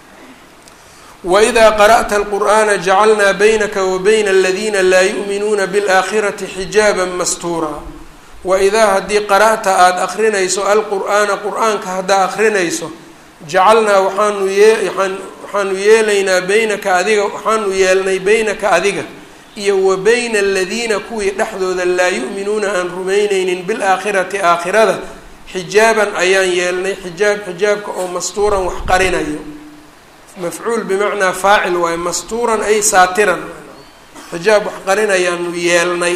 wإida qarأta الqur'ana jacalna baynaka wa bayna اladina laa yu'minuuna bاlآakhirati xijaaba mastuura waidaa haddii qara'ta aada akrinayso alqur'aana qur'aanka haddaa akrinayso jacalnaa waxaanu yee waxaanu yeelaynaa baynaka adiga waxaanu yeelnay baynaka adiga iyo wa bayna aladiina kuwii dhexdooda laa yu'minuuna aan rumayneynin bilaakhirati aakhirada xijaaban ayaan yeelnay xijaab xijaabka oo mastuuran wax qarinayo mafcuul bimacnaa faacil waayo mastuuran ay saatiran xijaab wax qarinayaanu yeelnay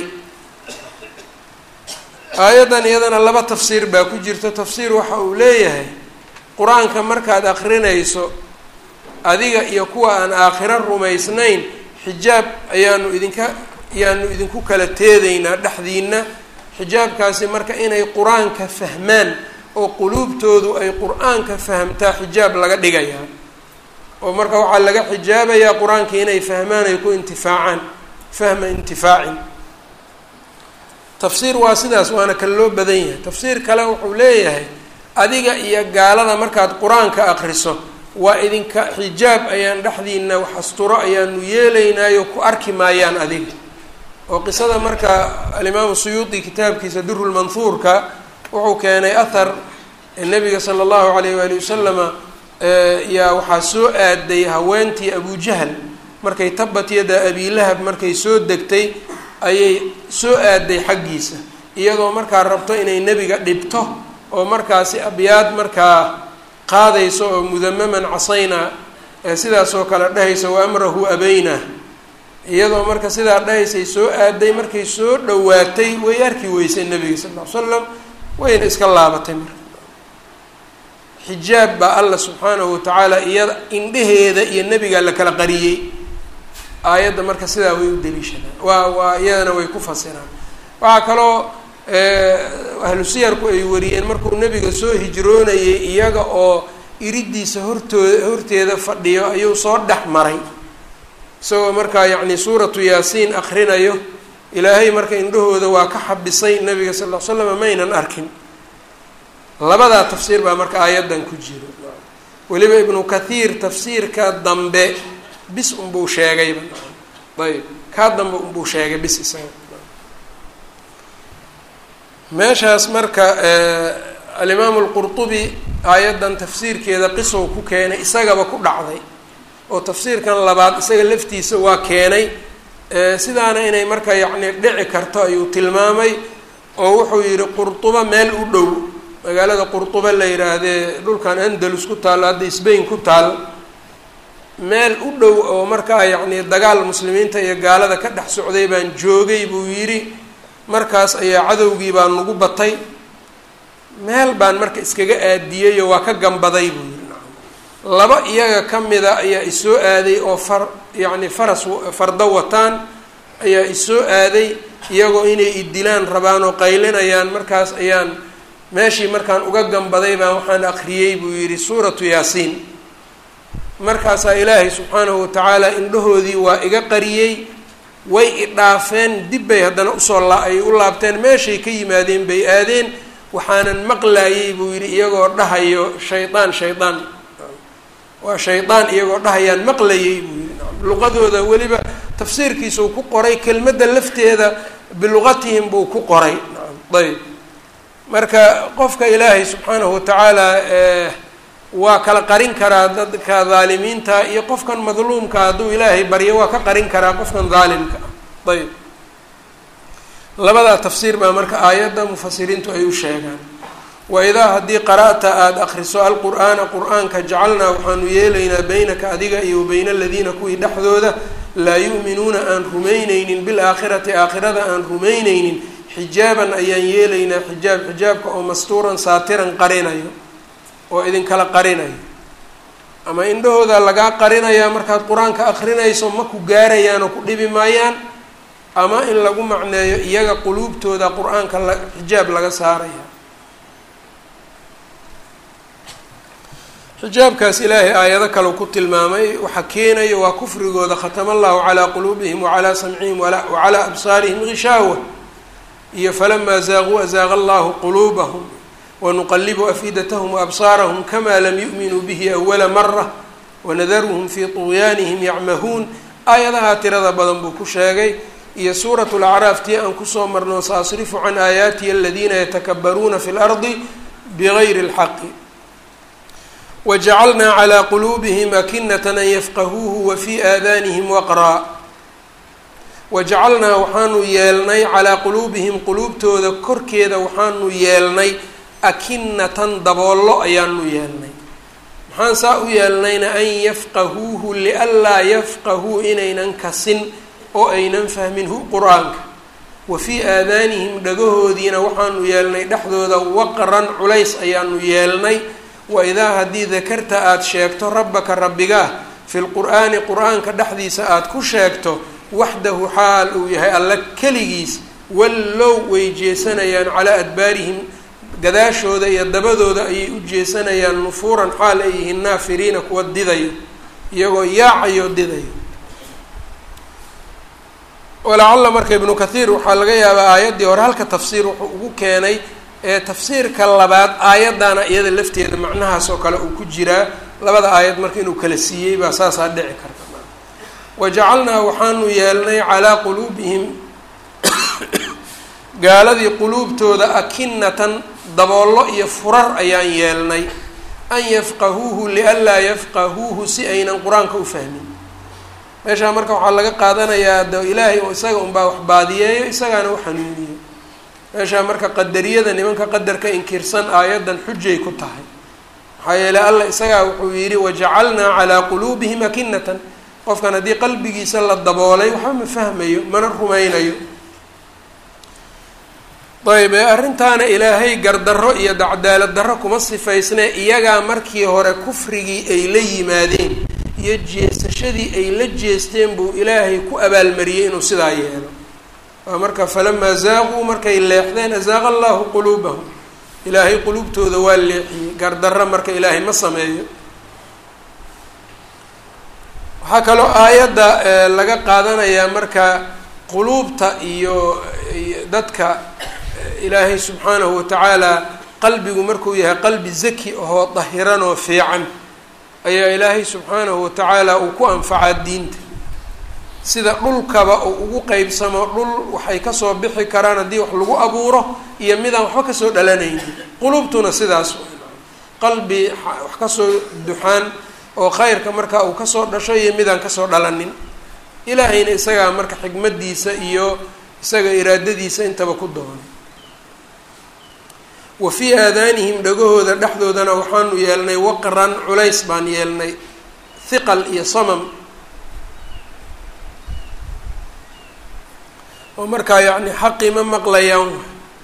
aayaddan iyadana laba tafsiir baa ku jirta tafsiir waxa uu leeyahay qur-aanka markaad akrinayso adiga iyo kuwa aan aakhiro rumaysnayn xijaab ayaanu idinka ayaanu idinku kala teedaynaa dhexdiina xijaabkaasi marka inay qur-aanka fahmaan oo quluubtoodu ay qur-aanka fahamtaa xijaab laga dhigayaa oo marka waxaa laga xijaabayaa qur-aanka inay fahmaan ay ku intifaacaan fahma intifaacin tafsiir waa sidaas waana kan loo badan yahay tafsiir kale wuxuu leeyahay adiga iyo gaalada markaad qur-aanka akriso waa idinka xijaab ayaan dhexdiina wax asturo ayaanu yeelaynaayo ku arki maayaan adiga oo qisada marka alimaamu suyuudi kitaabkiisa durulmanhuurka wuxuu keenay athar nabiga sala allahu alayh waali wasalama yaa waxaa soo aaday haweentii abujahl markay tabat yada abilahab markay soo degtay ayay soo aaday xaggiisa iyadoo markaa rabto inay nebiga dhibto oo markaasi abyaad markaa qaadayso oo mudamaman casaynaa ee sidaasoo kale dhahaysa wa amrahu abaynaa iyadoo marka sidaa dhahaysay soo aaday markay soo dhawaatay way arki weysay nebiga sal ll ly slam wayna iska laabatay marka xijaab baa alla subxaanahu watacaala iyada indheheeda iyo nebigaa la kala qariyey aayadda marka sidaa way u daliishadaan waa waa iyadana way ku fasiraan waxaa kaloo ahlu siyarku ay wariyeen markuu nebiga soo hijroonayay iyaga oo iridiisa hortooda horteeda fadhiyo ayuu soo dhex maray isagoo markaa yacni suuratu yaasiin akrinayo ilaahay marka indhahooda waa ka xabisay nabiga sal ll slam maynan arkin labadaa tafsiir baa marka aayaddan ku jiro weliba ibnu kathiir tafsiirka dambe bis unbuu sheegayba ayb kaa dambe unbuu sheegay bis isaga meeshaas marka alimaamu alqurtubi aayaddan tafsiirkeeda qisow ku keenay isagaba ku dhacday oo tafsiirkan labaad isaga laftiisa waa keenay sidaana inay marka yacni dhici karto ayuu tilmaamay oo wuxuu yidhi qurtuba meel u dhow magaalada qurtuba la yidhaahdee dhulkan andalus ku taal hadda sbain ku taal meel u dhow oo markaa yacni dagaal muslimiinta iyo gaalada ka dhex socday baan joogay buu yidhi markaas ayaa cadowgii baa nagu batay meel baan marka iskaga aadiyeyoo waa ka gambaday buu yidhi laba iyaga ka mida ayaa isoo aaday oo far yacni faras fardo wataan ayaa isoo aaday iyagoo inay idilaan rabaan oo qaylinayaan markaas ayaan meeshii markaan uga gambaday baan waxaan akriyey buu yidhi suuratu yaasiin markaasaa ilaahay subxaanahu watacaala indhahoodii waa iga qariyey way idhaafeen dib bay haddana usoo la ay u laabteen meeshay ka yimaadeen bay aadeen waxaanan maqlaayey buu yidhi iyagoo dhahayo shaydaan shaydaan waa shaydaan iyagoo dhahayaan maqlayey buu yidhi luqadooda weliba tafsiirkiisuu ku qoray kelmadda lafteeda biluqatihim buu ku qoray ayb marka qofka ilaahay subxaanahu watacaala waa kala qarin karaa dadka dhaalimiinta iyo qofkan madluumka hadduu ilaahay baryo waa ka qarin karaa qofkan dhaalimka ah ayb labadaa tafsiir baa marka aayadda mufasiriintu ay u sheegaan waidaa haddii qara'ta aada akriso alqur'aana qur-aanka jacalnaa waxaanu yeelaynaa beynaka adiga iyo bayna aladiina kuwii dhexdooda laa yu'minuuna aan rumayneynin bilaakhirati aakhirada aan rumayneynin xijaaban ayaan yeelaynaa xijaab xijaabka oo mastuuran saatiran qarinayo oo idinkala qarinayo ama indhahooda lagaa qarinayaa markaad qur-aanka akrinayso ma ku gaarayaan oo ku dhibi maayaan ama in lagu macneeyo iyaga quluubtooda qur-aanka la xijaab laga saaraya xijaabkaas ilaahay aayado kale ku tilmaamay waxaa keenaya waa kufrigooda khatama allahu calaa quluubihim wacalaa samcihim wacalaa absaarihim gishaawa iyo falamaa zaaquu azaaqa allahu quluubahum wanuqalibu afidatahum waabsaarahum kamaa lam yu'minuu bihi awala mara wanadaruhum fii tuqyaanihim yacmahuun aayadahaa tirada badan buu ku sheegay iyo suurat lacraaf tii aan kusoo marno saasrifu can aayaatihi aladiina yatakabaruuna fi lardi bigayri اlxaqi wajacalnaa calaa quluubihim akinatan an yafqahuuhu wa fii aadanihim waqraa wajacalnaa waxaanu yeelnay calaa quluubihim quluubtooda korkeeda waxaanu yeelnay akinatan daboollo ayaanu yeelnay maxaan saa u yeelnayna an yafqahuuhu lianlaa yafqahuu inaynan kasin oo aynan fahmin hu qur-aanka wa fii aadaanihim dhagahoodiina waxaanu yeelnay dhexdooda waqran culays ayaanu yeelnay waidaa haddii dakarta aada sheegto rabbaka rabbigaah fi lqur'aani qur-aanka dhexdiisa aada ku sheegto waxdahu xaal uu yahay alla keligiis wallow way jeesanayaan calaa adbaarihim gadaashooda iyo dabadooda ayay u jeesanayaan nufuuran xaal ay yihiin naafiriina kuwa didayo iyagoo yaacayo didayo walacalla marka ibnu kathiir waxaa laga yaabaa aayaddii hore halka tafsiir wuxuu ugu keenay ee tafsiirka labaad aayaddaana iyada lafteeda macnahaas oo kale uu ku jiraa labada aayad marka inuu kala siiyey baa saasaa dhici karta wajacalnaa waxaanu yeelnay calaa quluubihim gaaladii quluubtooda akinatan daboollo iyo furar ayaan yeelnay an yafqahuuhu lianlaa yafqahuuhu si aynan qur-aanka u fahmin meeshaa marka waxaa laga qaadanayaa de ilaahay isaga unbaa wax baadiyeeyo isagaana u xanuuniyo meeshaa marka qadariyada nimanka qadarka inkirsan aayaddan xujay ku tahay maxaa yeeley allah isagaa wuxuu yidhi wajacalnaa calaa quluubihim akinatan qofkan haddii qalbigiisa la daboolay waxba ma fahmayo mana rumaynayo ayb ee arrintaana ilaahay gardarro iyo dacdaalad darro kuma sifaysnee iyagaa markii hore kufrigii ay la yimaadeen iyo jeesashadii ay la jeesteen buu ilaahay ku abaalmariyey inuu sidaa yeelo waa marka falamaa zaaquu markay leexdeen azaaqa allahu quluubahum ilaahay quluubtooda waa leexiyey gardarro marka ilaahay ma sameeyo waxaa kaloo aayadda laga qaadanayaa marka quluubta iyo dadka ilaahay subxaanahu watacaala qalbigu markuu yahay qalbi zaki ahoo dahiran oo fiican ayaa ilaahay subxaanahu watacaala uu ku anfacaa diinta sida dhulkaba uu ugu qeybsamo dhul waxay kasoo bixi karaan haddii wax lagu abuuro iyo midaan waxba kasoo dhalanaynin quluubtuna sidaas qalbi wax kasoo duxaan oo khayrka marka uu kasoo dhasho iyo midaan kasoo dhalanin ilaahayna isagaa marka xikmadiisa iyo isaga iraadadiisa intaba ku doonay wa fii aadaanihim dhagahooda dhexdoodana waxaanu yeelnay waqran culays baan yeelnay hiqal iyo samam oo markaa yacni xaqii ma maqlayaan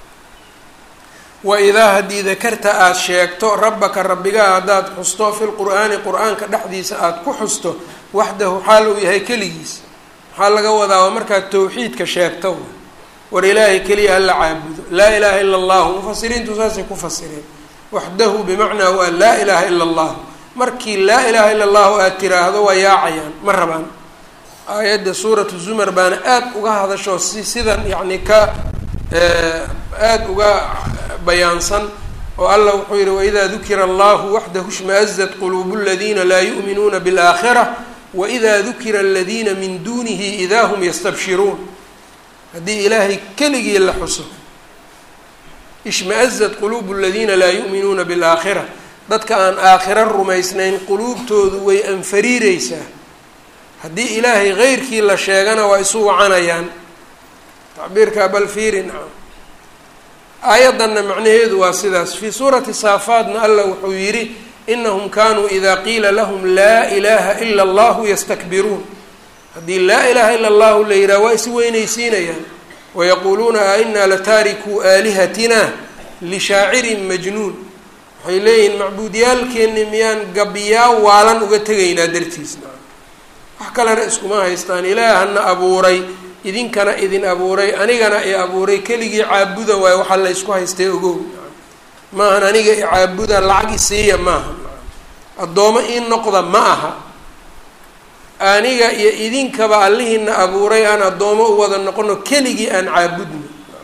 wa idaa haddii dakarta aada sheegto rabbaka rabbigaa haddaad xusto fi lqur'aani qur-aanka dhexdiisa aada ku xusto waxdahu xaal uu yahay keligiis maxaa laga wadaa waa markaad tawxiidka sheegto war ilaahay keliya hala caabudo laa ilaaha ila allahu mufasiriintu saasay ku fasireen waxdahu bimacnaa waa laa ilaaha ila allahu markii laa ilaaha ila allahu aad tiraahdo waa yaacayaan ma rabaan aayadda suuratu zumar baana aada uga hadasho si sidan yacni ka aada uga bayaansan oo allah wuxuu yihi waida dukira allahu waxdahu shmaazat quluubu اladiina laa yu'minuuna biاlaakhira waida dukira aladiina min dunihi idaa hum yastabshiruun haddii ilaahay keligii la xuso ishmaazat quluubu aladiina laa yu'minuuna biاlaakhira dadka aan aakhiro rumaysnayn quluubtoodu way anfariireysaa haddii ilaahay heyrkii la sheegana waa isu wacanayaan tacbiirka bal fiiri nacam aayaddanna macnaheedu waa sidaas fii suurati saafaadna allah wuxuu yidhi inahum kanuu ida qiila lahum laa ilaha ila allahu yastakbiruun haddii laa ilaha ila allahu la yidhaha waa is weynaysiinayaan wayaquuluuna a inaa lataarikuu aalihatina lishaacirin majnuun waxay leeyihiin macbuudiyaalkeenni miyaan gabyaa waalan uga tegaynaa dartiisna wax kalena iskuma haystaan ilaahana abuuray idinkana idin abuuray anigana i abuuray keligii caabuda waayo waxaa la ysku haystay ogow maahan aniga i caabuda lacag isiiya maaha addoomo ii noqda ma aha aniga iyo idinkaba allihiina abuuray aan addoomo u wada noqono keligii aan caabudno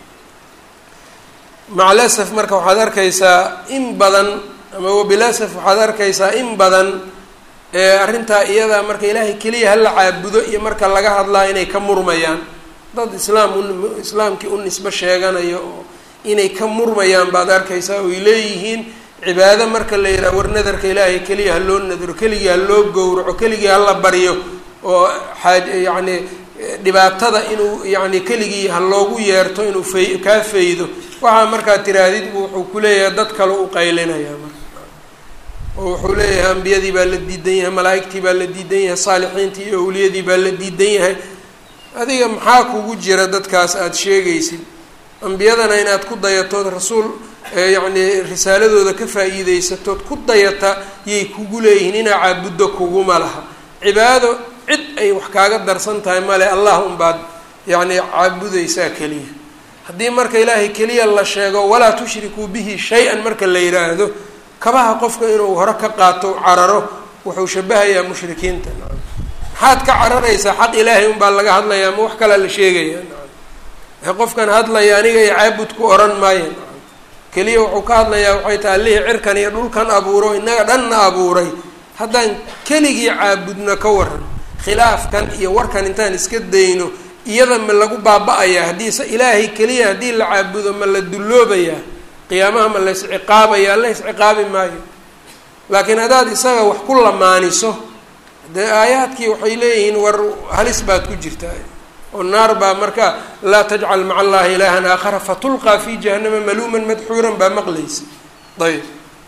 macalasaf marka waxaad arkaysaa in badan ama wabilasaf waxaad arkaysaa in badan arrintaa iyadaa marka ilaahay keliya hala caabudo iyo marka laga hadlaa inay ka murmayaan dad islaam u islaamkii u nisbo sheeganayo oo inay ka murmayaan baad arkaysaa oy leeyihiin cibaado marka la yidhaha war nadarka ilaahay keliya ha loo nadaro keligii ha loo gowraco keligii hala baryo oo xaaj yacni dhibaatada inuu yacni keligii ha loogu yeerto inuu fay kaa faydo waxaa markaad tiraahdid buu wuxuu ku leeyahay dad kale u qaylinayaa marka oo wuxuu leeyahay ambiyadii baa la diidan yahay malaa'igtii baa la diidan yahay saalixiintii iyo awliyadii baa la diidan yahay adiga maxaa kugu jira dadkaas aada sheegaysid ambiyadana inaad ku dayatood rasuul yacni risaaladooda ka faa'iideysatood ku dayata yay kugu leeyihiin inaa caabuddo kuguma laha cibaado cid ay wax kaaga darsan tahay male allah unbaad yacni caabudaysaa keliya haddii marka ilaahay keliya la sheego walaa tushrikuu bihi shay-an marka la yidhaahdo kabaha qofka inuu hore ka qaato cararo wuxuu shabahayaa mushrikiinta maxaad ka cararaysaa xaq ilaahay unbaa laga hadlayaa ma wax kalaa la sheegayaa qofkan hadlaya aniga iyo caabud ku oran maayo keliya wuxuu ka hadlayaa waxay tahay allihii cirkan iyo dhulkan abuuro innaga dhanna abuuray haddaan keligii caabudno ka waran khilaafkan iyo warkan intaan iska dayno iyada ma lagu baaba-ayaa haddiise ilaahay keliya haddii la caabudo ma la dulloobayaa qiyaamaha ma la isciqaabayaa la isciqaabi maayo laakiin haddaad isaga wax ku lamaaniso dee aayaadkii waxay leeyihiin war halis baad ku jirtaa oo naar baa marka laa tajcal maca allahi ilaahan aakhara fatulqaa fi jahannama maluuman madxuuran baa maqlaysa ayb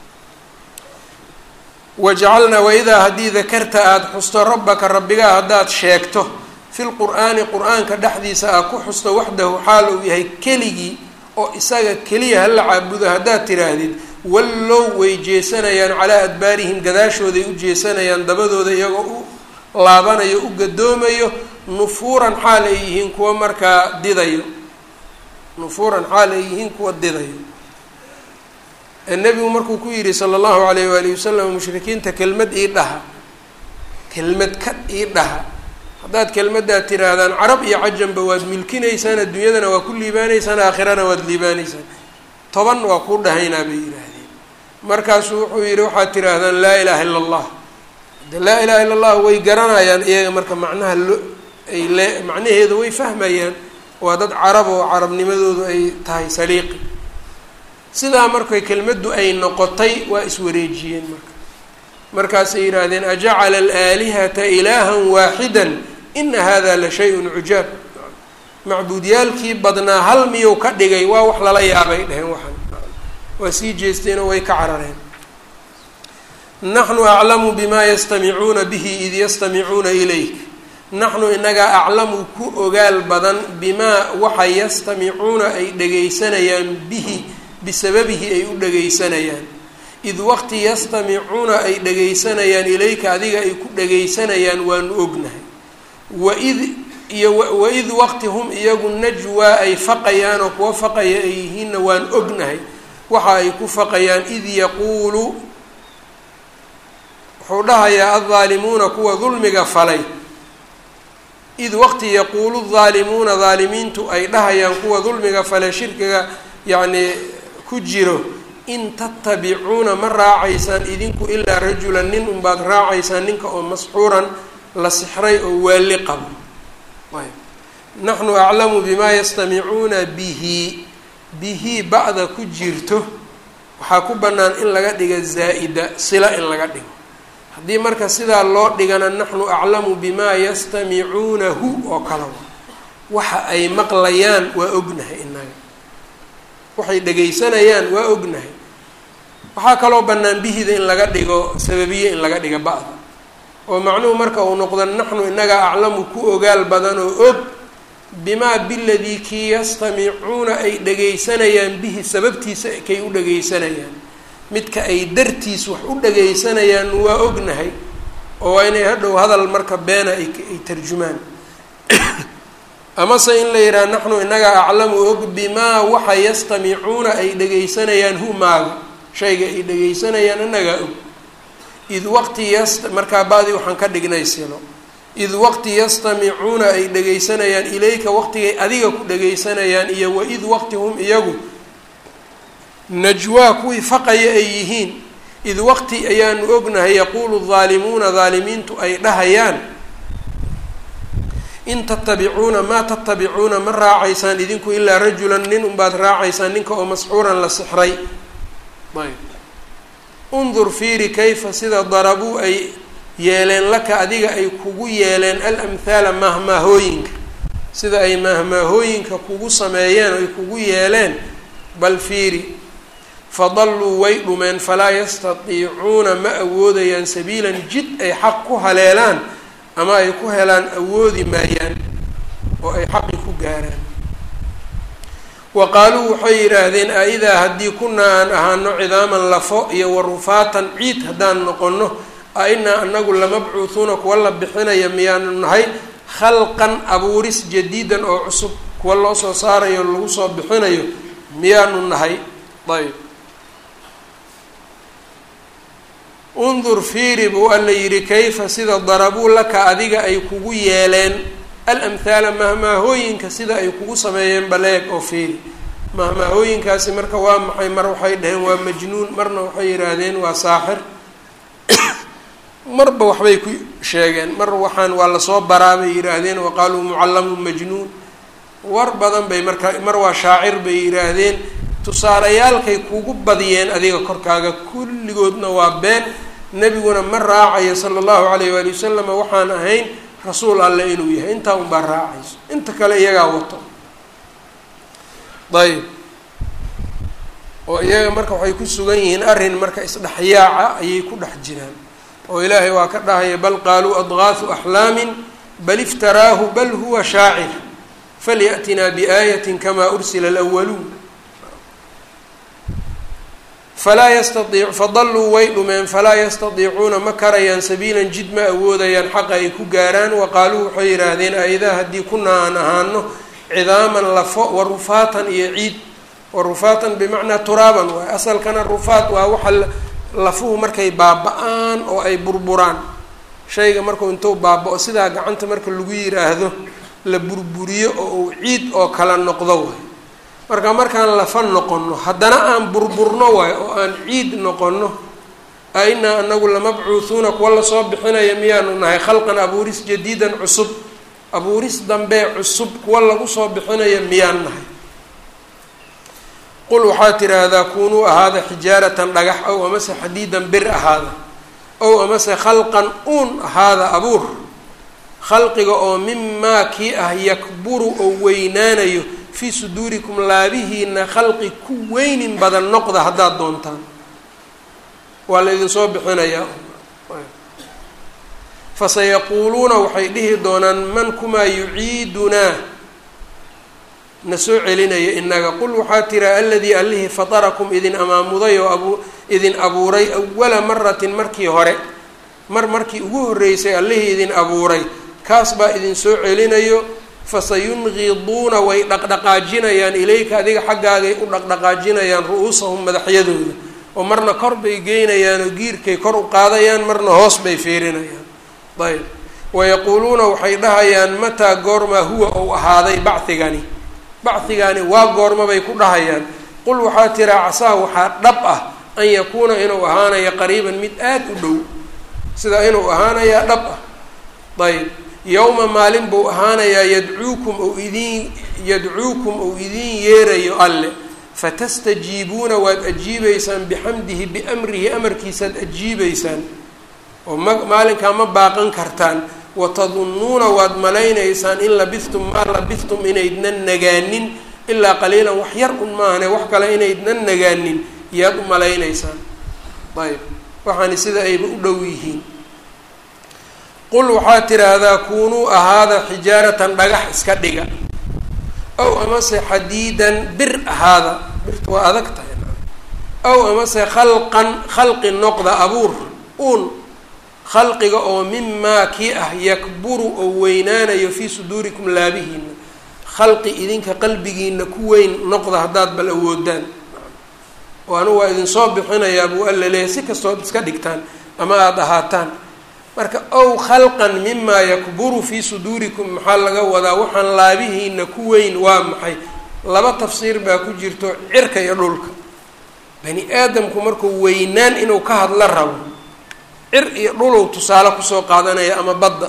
wajacalnaa waidaa haddii dakarta aada xusto rabbaka rabbigaa haddaad sheegto fi lqur'aani qur-aanka dhexdiisa aad ku xusto waxdahu xaal uu yahay keligii oo isaga keliya hala caabudo haddaad tiraahdid wallow way jeesanayaan calaa adbaarihim gadaashooday u jeesanayaan dabadooda iyagoo u laabanayo u gadoomayo nufuuran xaal ay yihiin kuwa markaa didayo nufuuran xaal ay yihiin kuwa didayo nebigu markuu ku yidhi sala allahu alayh waalihi wasalam mushrikiinta kelmad ii dhaha kelmad ka ii dhaha haddaad kelmaddaa tiraahdaan carab iyo cajanba waad milkinaysaan adduunyadana waa ku liibaanaysaan aakhirana waad liibaanaysaan toban waa kuu dhahaynaa bay yidhaahdeen markaasuu wuxuu yidhi waxaad tiraahdaan laa ilaaha illa allah de laa ilaha illa allah way garanayaan iyaga marka macnaha lo ay le macnaheeda way fahmayaan waa dad carab oo carabnimadoodu ay tahay saliiqi sidaa markay kelmaddu ay noqotay waa iswareejiyeen marka markaasay yidhaahdeen ajacala alaalihata ilaahan waaxidan ina hada la shay-un cujaab macbuudyaalkii badnaa hal miyuu ka dhigay waa wax lala yaabay dheheen waxaan waa sii jeesteenoo way ka carareen naxnu aclamu bima yastamicuuna bihi id yastamicuuna ilayk naxnu inagaa aclamu ku ogaal badan bimaa waxa yastamicuuna ay dhagaysanayaan bihi bisababihi ay u dhagaysanayaan id waqti yastamicuuna ay dhagaysanayaan ilayka adiga ay ku dhagaysanayaan waanu ognahay waid iyo waid waqti hum iyagu najwaa ay faqayaan oo kuwa faqaya ay yihiinna waan ognahay waxa ay ku faqayaan id yaquulu wuxuu dhahayaa addaalimuuna kuwa dulmiga falay id waqti yaquulu daalimuuna daalimiintu ay dhahayaan kuwa dulmiga falay shirkiga yacnii ku jiro in tattabicuuna ma raacaysaan idinku ilaa rajulan nin unbaad raacaysaan ninka oo masxuuran la sixray oo waali qabo naxnu aclamu bimaa yastamicuuna bihi bihi ba'da ku jirto waxaa ku bannaan in laga dhiga zaa'ida sila in laga dhigo haddii marka sidaa loo dhigana naxnu aclamu bimaa yastamicuunahu oo kala wa waxa ay maqlayaan waa ognahay inaga waxay dhegaysanayaan waa ognahay waxaa kaloo bannaan bihida in laga dhigo sababiye in laga dhiga ba'da oo macnuhu marka uu noqdo naxnu inaga aclamu ku ogaal badan oo og bimaa biladii kii yastamicuuna ay dhagaysanayaan bihi sababtiisa kay u dhagaysanayaan midka ay dartiis wax u dhagaysanayaan waa ognahay oo waa inay hadhow hadal marka beena ay ay tarjumaan amase in la yidhaha naxnu inaga aclamu og bimaa waxa yastamicuuna ay dhagaysanayaan hu maaga shayga ay dhagaysanayaan inagaa og id waqti yast markaa badi waxaan ka dhignay silo id waqti yastamicuuna ay dhagaysanayaan ilayka waqtigay adiga ku dhagaysanayaan iyo waid waqti hum iyagu najwaa kuwii faqaya ay yihiin id waqti ayaanu ognahay yaquulu daalimuuna daalimiintu ay dhahayaan in tatabicuuna maa tatabicuuna ma raacaysaan idinku ilaa rajulan nin unbaad raacaysaan ninka oo masxuuran la sixray ayb undur fiiri kayfa sida darabuu ay yeeleen laka adiga ay kugu yeeleen alamhaala maahmaahooyinka sida ay maahmaahooyinka kugu sameeyeen o ay kugu yeeleen bal fiiri fadalluu way dhumeen falaa yastatiicuuna ma awoodayaan sabiilan jid ay xaq ku haleelaan ama ay ku helaan awoodi maayaan oo ay xaqi ku gaaraan wa qaaluu waxay yidhaahdeen a-idaa haddii kunaa aan ahaano cidaaman lafo iyo warufaatan ciid haddaan noqonno a inaa anagu lamabcuuhuuna kuwa la bixinaya miyaanu nahay khalqan abuuris jadiidan oo cusub kuwa loo soo saarayo lagu soo bixinayo miyaanu nahay ayb undur fiiri buu alla yidhi kayfa sida darabuu laka adiga ay kugu yeeleen alamhaala mahmaahooyinka sida ay kugu sameeyeen baleeg oo fiiri mahmaahooyinkaasi marka waa maxay mar waxay dhaheen waa majnuun marna waxay yidhaahdeen waa saaxir marba waxbay ku sheegeen mar waxaan waa lasoo baraa bay yidhaahdeen wa qaaluu mucallamun majnuun war badan bay marka mar waa shaacir bay yidhaahdeen tusaalayaalkay kugu badiyeen adiga korkaaga kulligoodna waa been nebiguna ma raacayo sala allahu calayh waali wasalama waxaan ahayn rasuul alle inuu yahay intaa unbaa raacayso inta kale iyagaa wato ayb oo iyaga marka waxay ku sugan yihiin arrin marka isdhexyaaca ayay ku dhex jiraan oo ilaahay waa ka dhahaya bal qaaluu adgaahu axlaamin bal iftaraahu bal huwa shaacir falyaأtinaa biaayatin kamaa ursila alwaluun falaa yastaiic fadalluu way dhumeen falaa yastadiicuuna ma karayaan sabiilan jid ma awoodayaan xaqa ay ku gaaraan wa qaaluu waxay yidhaahdeen aidaa haddii kunaa aan ahaano cidaaman lafo wa rufaatan iyo ciid wa rufaatan bimacnaa turaaban waay asalkana rufaat waa waxa lafuhu markay baaba-aan oo ay burburaan shayga markuu intuu baaba-o sidaa gacanta marka lagu yiraahdo la burburiyo oo uu ciid oo kala noqdo waay marka markaan lafa noqonno haddana aan burburno waay oo aan ciid noqonno a inaa anagu lamabcuuhuuna kuwa lasoo bixinaya miyaanu nahay khalqan abuuris jadiidan cusub abuuris dambee cusub kuwa lagu soo bixinaya miyaan nahay qul waxaa tiraahdaa kunuu ahaada xijaaratan dhagax ow amase xadiidan bir ahaada ow amase khalqan uun ahaada abuur khalqiga oo mimaa kii ah yakburu oo weynaanayo fii suduurikum laabihiina khalqi ku weynin badan noqda haddaad doontaan waa la idinsoo bixinayaa fasayaquuluuna waxay dhihi doonaan man kumaa yuciidunaa na soo celinaya inaga qul waxaa tira aladii allihii fatarakum idin amaamuday oo abu idin abuuray awala maratin markii hore mar markii ugu horreysay allihii idin abuuray kaas baa idin soo celinayo fasayunqiduuna way dhaqdhaqaajinayaan ilayka adiga xaggaagay u dhaqdhaqaajinayaan ru-uusahum madaxyadooda oo marna kor bay geynayaan oo giirkay kor u qaadayaan marna hoos bay fiirinayaan ayb wayaquuluuna waxay dhahayaan mataa goormaa huwa ou ahaaday bacigani bacigani waa goorma bay ku dhahayaan qul waxaa tiraa casaa waxaa dhab ah an yakuuna inuu ahaanayo qariiban mid aada u dhow sida inuu ahaanayaa dhab ah ayb yowma maalin buu ahaanayaa yadcuukum ou idiin yadcuukum ou idiin yeerayo alle fatastajiibuuna waad ajiibeysaan bixamdihi biamrihi amarkiisaad ajiibeysaan oo ma maalinkaa ma baaqan kartaan watadunnuuna waad malaynaysaan in labistum maa labistum inaydnan nagaanin ilaa qaliilan wax yar un maahane wax kale inaydnan nagaanin yaad u malaynaysaan ayb waxaani sida ayba u dhow yihiin qul waxaa tiraahdaa kuunuu ahaada xijaaratan dhagax iska dhiga aw amase xadiidan bir ahaada birta waa adag tahay aw amase khalqan khalqi noqda abuur uun khalqiga oo mimaa kii ah yakburu oo weynaanayo fii suduurikum laabihiina khalqi idinka qalbigiina ku weyn noqda haddaad bal awoodaan oo anigu waa idinsoo bixinayaa buu alla leeyahy si kastood iska dhigtaan ama aada ahaataan marka ow khalqan mimaa yakburu fii suduurikum maxaa laga wadaa waxaan laabihiina ku weyn waa maxay laba tafsiir baa ku jirto cirka iyo dhulka bani aadamku markuu weynaan inuu ka hadla rabo cir iyo dhulow tusaale kusoo qaadanaya ama badda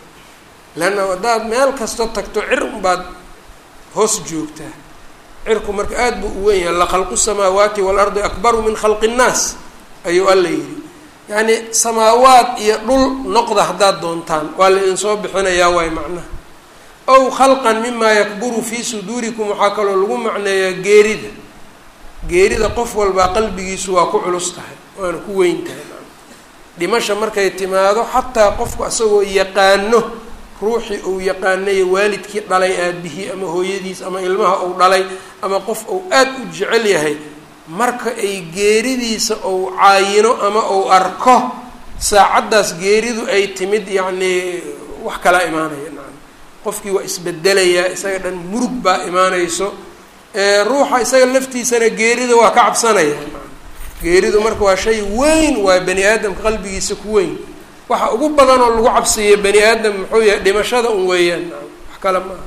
leanna haddaad meel kasto tagto cir unbaad hoos joogtaa cirku marka aada buu u weyn yahay lakhalqu samaawaati waalardi akbaru min khalqi nnaas ayuu alla yidhi yacni samaawaad iyo dhul noqda haddaad doontaan waa la idinsoo bixinayaa waay macnaha ow khalqan mimaa yakburu fii suduurikum waxaa kaloo lagu macneeyaa geerida geerida qof walbaa qalbigiisu waa ku culus tahay waana ku weyn tahay dhimasha markay timaado xataa qofku isagoo yaqaano ruuxii uu yaqaanayo waalidkii dhalay aabihii ama hooyadiis ama ilmaha uu dhalay ama qof uu aada u jecel yahay marka ay geeridiisa ou caayino ama uu arko saacaddaas geeridu ay timid yacnii wax kalaa imaanaya nacam qofkii waa isbedelayaa isaga dhan murug baa imaanayso ruuxa isaga laftiisana geerida waa ka cabsanaya geeridu marka waa shay weyn waa bani aadamka qalbigiisa ku weyn waxa ugu badan oo lagu cabsiiyo bani aadam muxuu yahay dhimashada un weeyaan wax kale maaha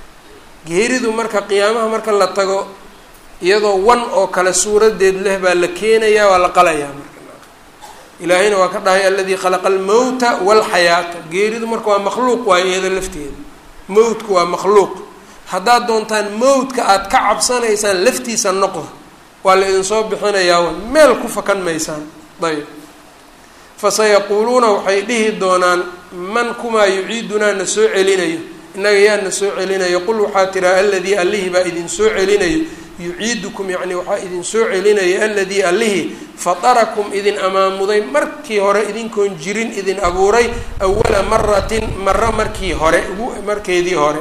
geeridu marka qiyaamaha marka la tago iyadoo wan oo kale suuradeed leh baa la keenayaa waa la qalayaa marka ilaahayna waa ka dhahay aladii khalaqa almowta walxayaata geeridu marka waa makhluuq waayo iyada lafteeda mowtku waa makhluuq haddaad doontaan mowtka aada ka cabsanaysaan laftiisa noqda waa la idinsoo bixinayaa wa meel ku fakan maysaan ayb fasayaquuluuna waxay dhihi doonaan man kumaa yuciidunaa na soo celinayo innaga yaa na soo celinayo qul waxaa tiraa aladii allihii baa idin soo celinayo yuciidukum yacni waxaa idin soo celinaya aladii allihii fatarakum idin amaamuday markii hore idinkoon jirin idin abuuray awala maratin maro markii hore ugu markeedii hore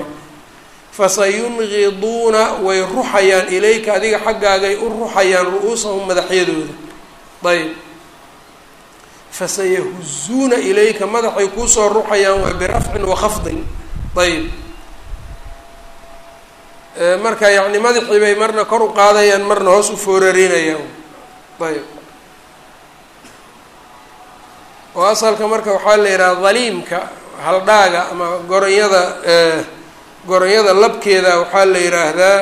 fasayunqiduuna way ruxayaan ilayka adiga xaggaagay u ruxayaan ru-uusahum madaxyadooda ayb fasayahuzuuna ilayka madaxay kuusoo ruxayaan waa birafcin wakhafdin ayb marka yacni madaxii bay marna kor u qaadayaan marna hoos u foorarinayaan ayb oo asalka marka waxaa la yidhaha daliimka haldhaaga ama goronyada goronyada labkeeda waxaa la yidhaahdaa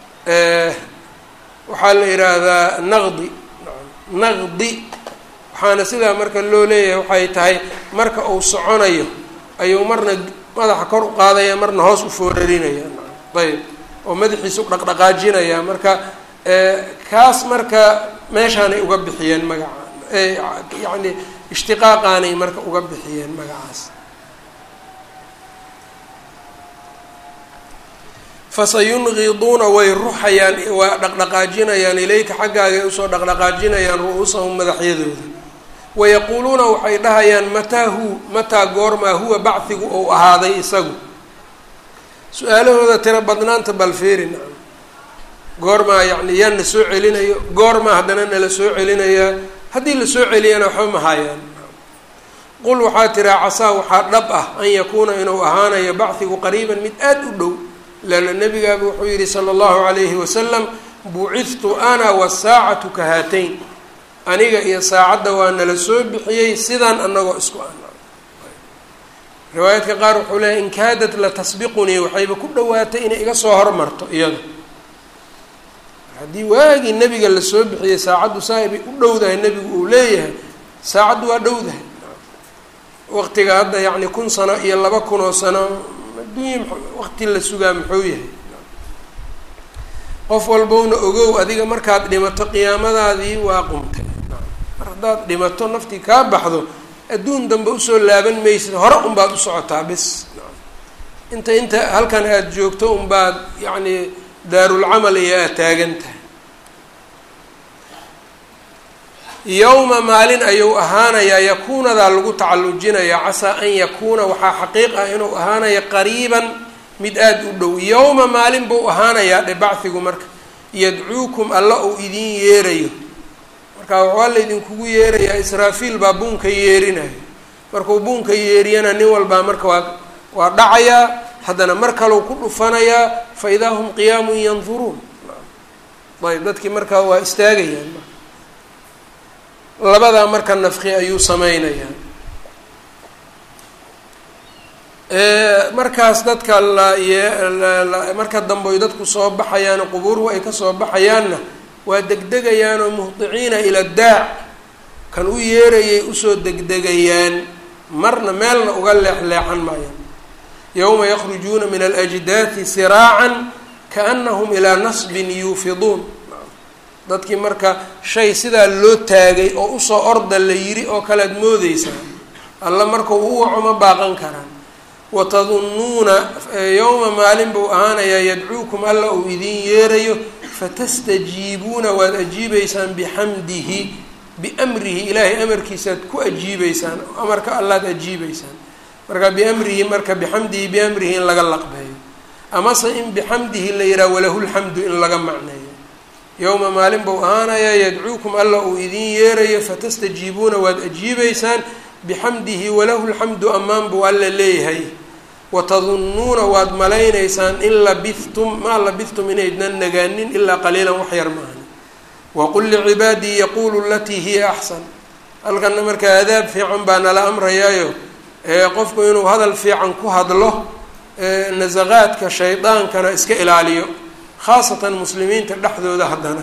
waxaa la yidhaahdaa naqdi naqdi waxaana sidaa marka loo leeyahay waxay tahay marka uu soconayo ayuu marna madaxa kor u qaadaya marna hoos u foorarinaya ayb oo madaxiisa u dhaqdhaqaajinaya marka kaas marka meeshaanay uga bixiyeen magaca yacni ishtiqaaqaanay marka uga bixiyeen magacaas fasayunqiduuna way ruxayaan waa dhaqdhaqaajinayaan ilayka xaggaaga usoo dhaqdhaqaajinayaan ru-uusahum madaxyadooda wayaquuluuna waxay dhahayaan mataa hu mataa goormaa huwa bachigu ou ahaaday isagu su-aalahooda tiro badnaanta balfeerin goormaa yacni yaa na soo celinayo goormaa haddana nala soo celinayaa haddii la soo celiyana waxba mahayaan qul waxaa tiraa casaa waxaa dhab ah an yakuuna inuu ahaanayo bachigu qariiban mid aada u dhow leanna nabigaaba wuxuu yihi sala allahu calayhi wasalam bucithtu ana wasaacatu ka haatayn aniga iyo saacadda waa nala soo bixiyey sidaan anagoo isku ana riwaayaadka qaar wuxuu leehay in kaadat la tasbiqunii waxayba ku dhawaatay inay iga soo hormarto iyada haddii waagii nebiga lasoo bixiyey saacaddu saaibay u dhowdahay nebigu uu leeyahay saacaddu waa dhowdahay waqtiga hadda yacni kun sano iyo laba kun oo sano adduunya waqti la sugaa muxuu yahay qof walbowna ogow adiga markaad dhimato qiyaamadaadii waa qumtay mar haddaad dhimato naftii kaa baxdo adduun dambe usoo laaban maysid hore unbaad u socotaa bis inta inta halkan aada joogto unbaad yacni daarulcamal iyo aad taagan tahay yowma maalin ayuu ahaanayaa yakuunadaa lagu tacallujinayaa casaa an yakuuna waxaa xaqiiq ah inuu ahaanaya qariiban mid aada u dhow yowma maalin buu ahaanayaa dhe bachigu marka yadcuukum alla uu idin yeerayo marka waxaa la idinkugu yeerayaa israafiil baa buunka yeerinayo markuu buunka yeeriyana nin walbaa marka waa waa dhacayaa haddana mar kaleu ku dhufanayaa fa idaa hum qiyaamun yanduruun ayb dadkii markaa waa istaagayaan labadaa marka nafki ayuu sameynayaa markaas dadka la marka dambe oy dadku soo baxayaan qubuuruhu ay kasoo baxayaanna waa degdegayaanoo muhdiciina ila daac kan u yeerayay usoo degdegayaan marna meelna uga leexleexan maayaan yowma yakrujuuna min alajdaati siraacan kaanahum ilaa nasbin yuufiduun dadkii marka shay sidaa loo taagay oo usoo orda la yiri oo kalead moodeysaa alla marka u waco ma baaqan karaan watadunnuuna yowma maalin buu ahaanayaa yadcuukum alla uu idin yeerayo fatastajiibuuna waad ajiibeysaan bixamdihi biamrihi ilaahay amarkiisaad ku ajiibeysaan amarka allaad ajiibeysaan marka biamrihi marka bixamdihi biamrihi in laga laqbeeyo amase in bixamdihi la yihaha walahu lxamdu in laga macneeyo yowma maalin buu ahaanayaa yadcuukum alla uu idin yeerayo fatastajiibuuna waad ajiibeysaan bixamdihi walahu lxamdu ammaan buu alla leeyahay watadunnuuna waad malaynaysaan in labihtum maa labihtum inaydnan nagaanin ilaa qaliilan wax yar maahan waqul licibaadii yaquulu alatii hiya axsan halkana markaa adaab fiican baa nala amrayaayo qofku inuu hadal fiican ku hadlo nasaqaadka shaydaankana iska ilaaliyo khaasatan muslimiinta dhexdooda haddana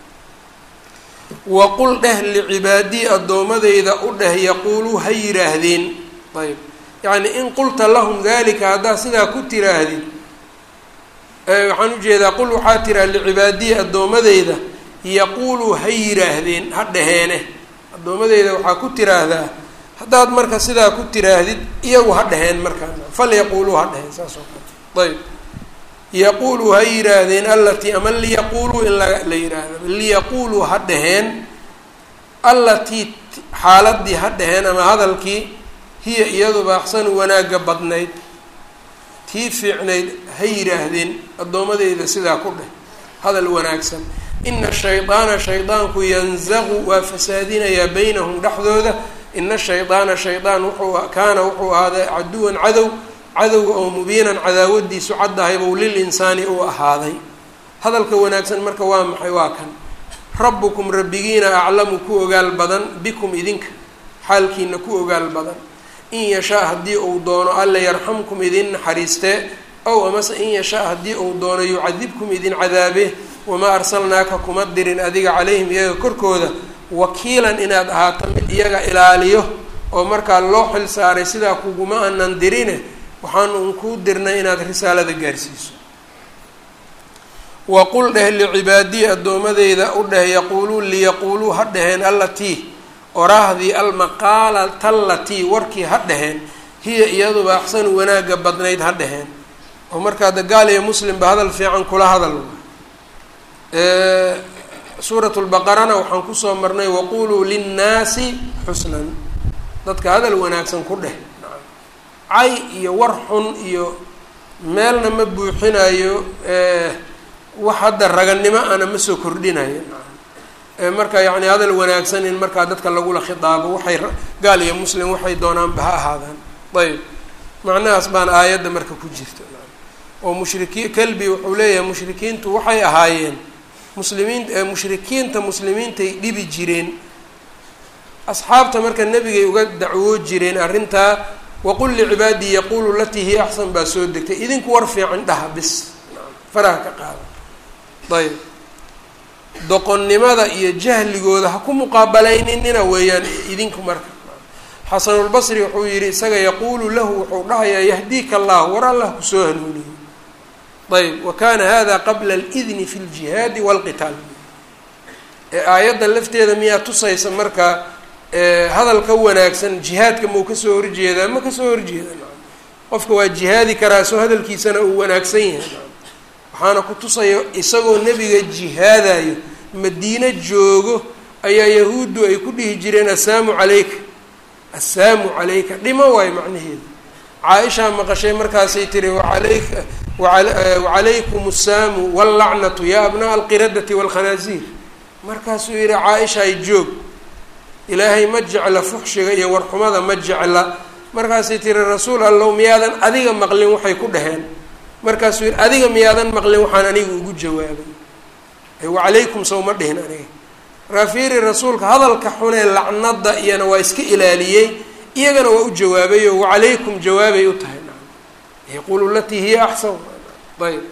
waqul dheh licibaadii addoomadeyda u dheh yaquuluu ha yidhaahdeen ayb yacni in qulta lahum dalika haddaad sidaa ku tiraahdid waxaan ujeedaa qul waxaa tiraa licibaadii addoomadeyda yaquuluu ha yidhaahdeen ha dhaheene addoomadeyda waxaa ku tiraahdaa haddaad marka sidaa ku tiraahdid iyagu ha dhaheen markaa fal yaquuluu ha dhaheen saas oo kale ayb yaquuluu ha yidhaahdeen allatii ama liyaquuluu in la la yidhaahda liyaquuluu ha dhaheen allatii xaaladii ha dhaheen ama hadalkii hiya iyaduba axsanu wanaagga badnayd tii fiicnayd ha yidhaahdeen addoomadeyda sidaa ku dheh hadal wanaagsan ina shaydaana shaydaanku yanzaqu waa fasaadinayaa baynahum dhexdooda ina shaydaana shaydaan wuxuu kaana wuxuu ahaaday caduwan cadow cadowga oo mubiinan cadaawadiisu caddahaybou lil insaani uu ahaaday hadalka wanaagsan marka waa maxay waa kan rabbukum rabbigiina aclamu ku ogaal badan bikum idinka xaalkiina ku ogaal badan in yashaa haddii uu doono alla yarxamkum idin naxariistee ow amase in yashaa haddii uu doono yucadibkum idin cadaabe wamaa arsalnaaka kuma dirin adiga calayhim iyaga korkooda wakiilan inaad ahaato mid iyaga ilaaliyo oo markaa loo xil saaray sidaa kuguma aanan dirine waxaanu un kuu dirnay inaad risaalada gaarsiiso waqul dheh licibaadii addoomadeyda u dheh yaquuluu liyaquuluu ha dheheen allatii oraahdii almaqaala tallatii warkii ha dheheen hiya iyaduba axsanu wanaagga badnayd ha dheheen oo markaa de gaal iyo muslimba hadal fiican kula hadal suurat lbaqarana waxaan kusoo marnay waquluu linnaasi xusnan dadka hadal wanaagsan ku dheh cay iyo war xun iyo meelna ma buuxinayo wax hadda raganimo ana ma soo kordhinayo marka yacni hadal wanaagsan in markaa dadka lagula khitaabo waxay gaal iyo muslim waxay doonaanba ha ahaadaan ayb macnahaas baan aayadda marka ku jirta oo mushrikii kalbi wuxuu leeyahay mushrikiintu waxay ahaayeen muslimiin mushrikiinta muslimiintay dhibi jireen asxaabta marka nebigay uga dacwoo jireen arrintaa waqul licibaadii yaquulu latii hiya axsan baa soo degtay idinku war fiican dhaha bis faraha ka qaada ayb doqonnimada iyo jahligooda ha ku muqaabalayninina weeyaan idinku marka xasanulbasri wuxuu yihi isaga yaquulu lahu wuxuu dhahayaa yahdiika allah war allah kusoo hanuuniyo ayb wa kana hada qabla alidni fi ljihaadi walqitaal ee aayadda lafteeda miyaa tusaysa marka hadalka wanaagsan jihaadka mau kasoo horjeedaa ma kasoo horjeeda qofka waa jihaadi karaa soo hadalkiisana uu wanaagsan yahay waxaana ku tusaya isagoo nebiga jihaadayo madiine joogo ayaa yahuuddu ay ku dhihi jireen assaamu calayka assaamu calayka dhimo waayo macnaheedu caa-ishaa maqashay markaasay tiri waalayka wacalaykum assaamu wallacnatu yaa abnaa alqiradati waalkhanaasiir markaasuu yihi caa-ishaay joog ilaahay ma jecla fuxshiga iyo warxumada ma jecla markaasay tiri rasuul allow miyaadan adiga maqlin waxay ku dhaheen markaasuu yihi adiga miyaadan maqlin waxaan aniga ugu jawaabay wacalaykum sow ma dhihin aniga markaa fiiri rasuulka hadalka xunee lacnada iyana waa iska ilaaliyey iyagana waa u jawaabayo wacalaykum jawaabay u tahay yaquulu latii hiya axsan ayb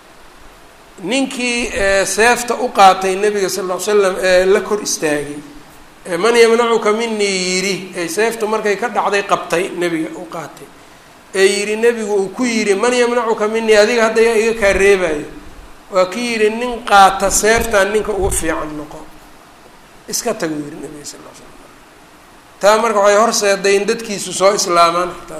ninkii seefta u qaatay nabiga sal ll ly slam ee la kor istaagay man yamnacuka minii yidhi ee seeftu markay ka dhacday qabtay nebiga u qaatay ee yidhi nebigu uu ku yidhi man yamnacuka minii adiga hadda yaa iga kaa reebayo waa ki yidhi nin qaata seeftaan ninka ugu fiican noqo iska tagu yidhi nabiga sal l slam taa marka waxay horseeday in dadkiisu soo islaamaan xataa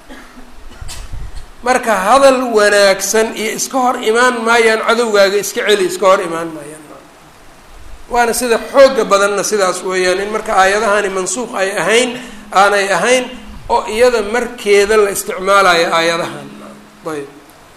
marka hadal wanaagsan iyo iska hor imaan maayaan cadowgaaga iska celi iska hor imaan maayaan waana sida xooga badanna sidaas weeyaan in marka aayadahani mansuuq ay ahayn aanay ahayn oo iyada markeeda la isticmaalayo aayadahan ayb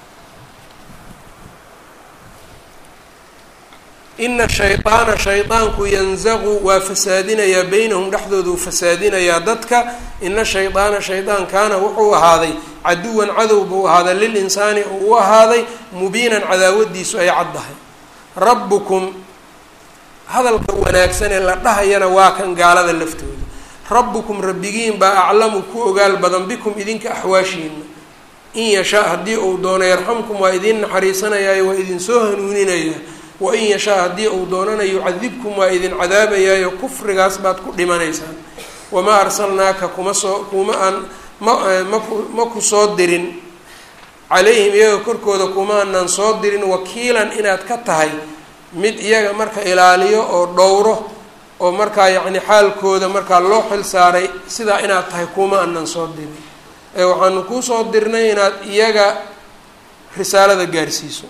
ina shayطaana shayطaanku yanzaqu waa fasaadinayaa beynahum dhexdooduu fasaadinayaa dadka ina shayطaana shayطaan kaana wuxuu ahaaday caduwan cadow buu ahaaday lilinsaani oo u ahaaday mubiinan cadaawadiisu ay caddahay rabbukum hadalka wanaagsan ee la dhahayana waa kan gaalada laftooda rabbukum rabbigiin baa aclamu ku ogaal badan bikum idinka axwaashiina in yashaa haddii uu doono yarxamkum waa idin naxariisanayaayo waa idinsoo hanuuninaya wain yashaa haddii uu doonana yucadibkum waa idin cadaabayaayo kufrigaas baad ku dhimanaysaan wamaa arsalnaaka kuma soo kuma aan ma maku ma ku soo dirin calayhim iyaga korkooda kuma aanaan soo dirin wakiilan inaad ka tahay mid iyaga marka ilaaliyo oo dhowro oo markaa yacni xaalkooda markaa loo xil saaray sidaa inaad tahay kuma aanan soo dirin ee waxaanu kuu soo dirnay inaad iyaga risaalada gaarsiiso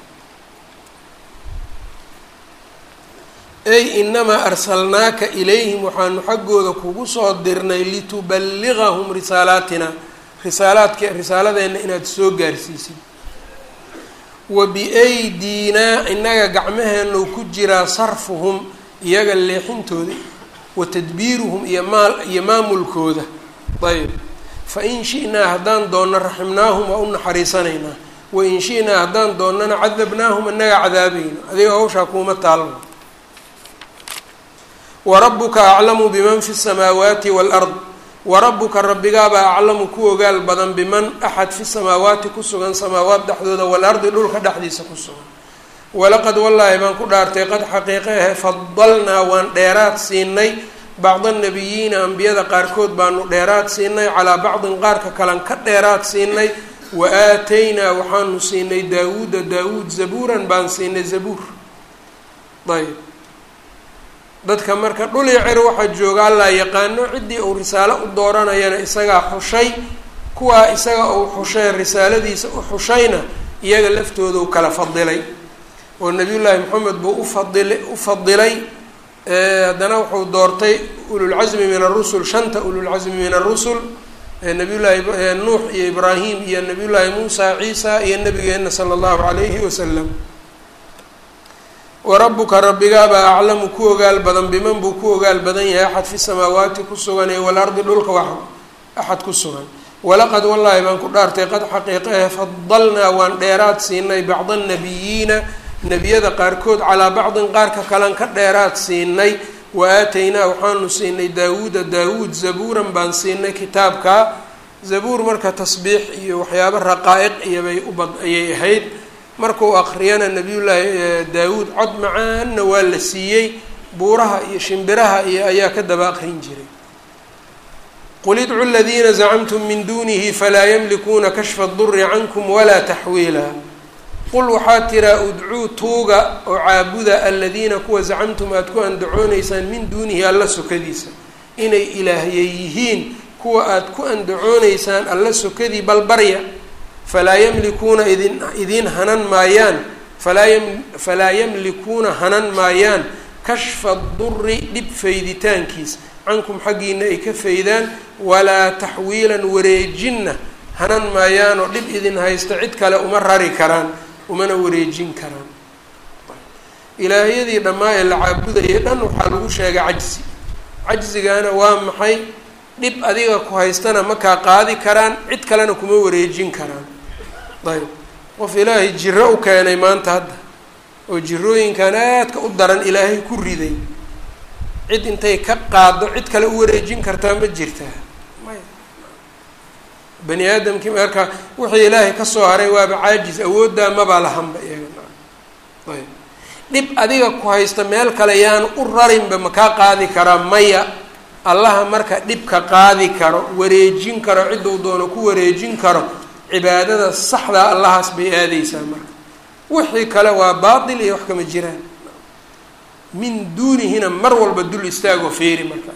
ey inamaa arsalnaaka ilayhim waxaanu xaggooda kugu soo dirnay lituballigahum risaalaatina risaalaadka risaaladeenna inaad soo gaarsiisid wa biaydiinaa innaga gacmaheennu ku jiraa sarfuhum iyaga leexintooda wa tadbiiruhum iyo maal iyo maamulkooda ayb fa in shi'naa haddaan doonno raximnaahum waa u naxariisanaynaa wa in shi'naa haddaan doonnana cadabnaahum innaga cadaabayno adiga hawshaa kuuma taalno warabuka aclamu biman fi samaawaati waalard warabuka rabbigaabaa aclamu ku ogaal badan biman axad fi samaawaati ku sugan samaawaat dhexdooda waalardi dhulka dhexdiisa ku sugan walaqad wallaahi baan ku dhaartay qad xaqiiqe ahe fadalnaa waan dheeraad siinay bacda nabiyiina ambiyada qaarkood baanu dheeraad siinay calaa bacdin qaarka kalan ka dheeraad siinay wa aataynaa waxaanu siinay daawuuda daawuud zabuuran baan siinay zabuur ayb dadka marka dhul iyo cer waxaa jooga allaa yaqaano ciddii uu risaalo u dooranayana isagaa xushay kuwaa isaga uu xushay risaaladiisa u xushayna iyaga laftooda u kala fadilay oo nabiyullaahi moxamed buu ufadil u fadilay haddana wuxuu doortay ululcasmi min arusul shanta ululcasmi min arusul nabiyullaahi nuux iyo ibraahim iyo nabiyullaahi muusa ciisa iyo nabigeena sala allahu calayhi wasalam warabuka rabbigaabaa aclamu ku ogaal badan biman buu ku ogaal badan yahay axad fi samaawaati ku sugan ee walardi dhulka wax axad ku sugan walaqad wallaahi baan ku dhaartay qad xaqiiqahe fadalnaa waan dheeraad siinay bacda annabiyiina nebiyada qaarkood calaa bacdin qaarka kalean ka dheeraad siinay wa aataynaa waxaanu siinay daawuuda daawuud zabuuran baan siinay kitaabka zabuur marka tasbiix iyo waxyaabo raqaa-iq iyobay ubad ayay ahayd markuu akriyana nabiyullaahi daawuud cod macaanna waa la siiyey buuraha iyo shimbiraha iyo ayaa ka daba aqrin jiray qul idcu ladiina zacamtum min dunihi falaa yamlikuuna kashfa duri cankum walaa taxwiila qul waxaa tiraa udcuu tuuga oo caabuda aladiina kuwa zacamtum aada ku andacoonaysaan min duunihi alla sokadiisa inay ilaahye yihiin kuwa aada ku andacoonaysaan alla sokadii balbarya falaa yamlikuuna idin idiin hanan maayaan falaa yam falaa yamlikuuna hanan maayaan kashfa duri dhib fayditaankiisa cankum xaggiina ay ka faydaan walaa taxwiilan wareejinna hanan maayaanoo dhib idin haysta cid kale uma rari karaan umana wareejin karaan ilaahyadii dhammaa ee la caabudayay dhan waxaa lagu sheegay cajzi cajzigana waa maxay dhib adiga ku haystana makaa qaadi karaan cid kalena kuma wareejin karaan ayb qof ilaahay jiro u keenay maanta hadda oo jirooyinkan aadka u daran ilaahay ku riday cid intay ka qaado cid kale u wareejin kartaa ma jirtaa maya bani aadamkii marka wixii ilaahay kasoo haray waaba caajis awooddaa mabaa lahanba iyaga ayb dhib adiga ku haysta meel kale yaan u rarinba makaa qaadi karaa maya allaha marka dhibka qaadi karo wareejin karo cidduu doono ku wareejin karo cibaadada saxdaa allahaas bay aadeysaa marka wixii kale waa baatil iyo wax kama jiraan min duunihina mar walba dul istaagoo feeri marka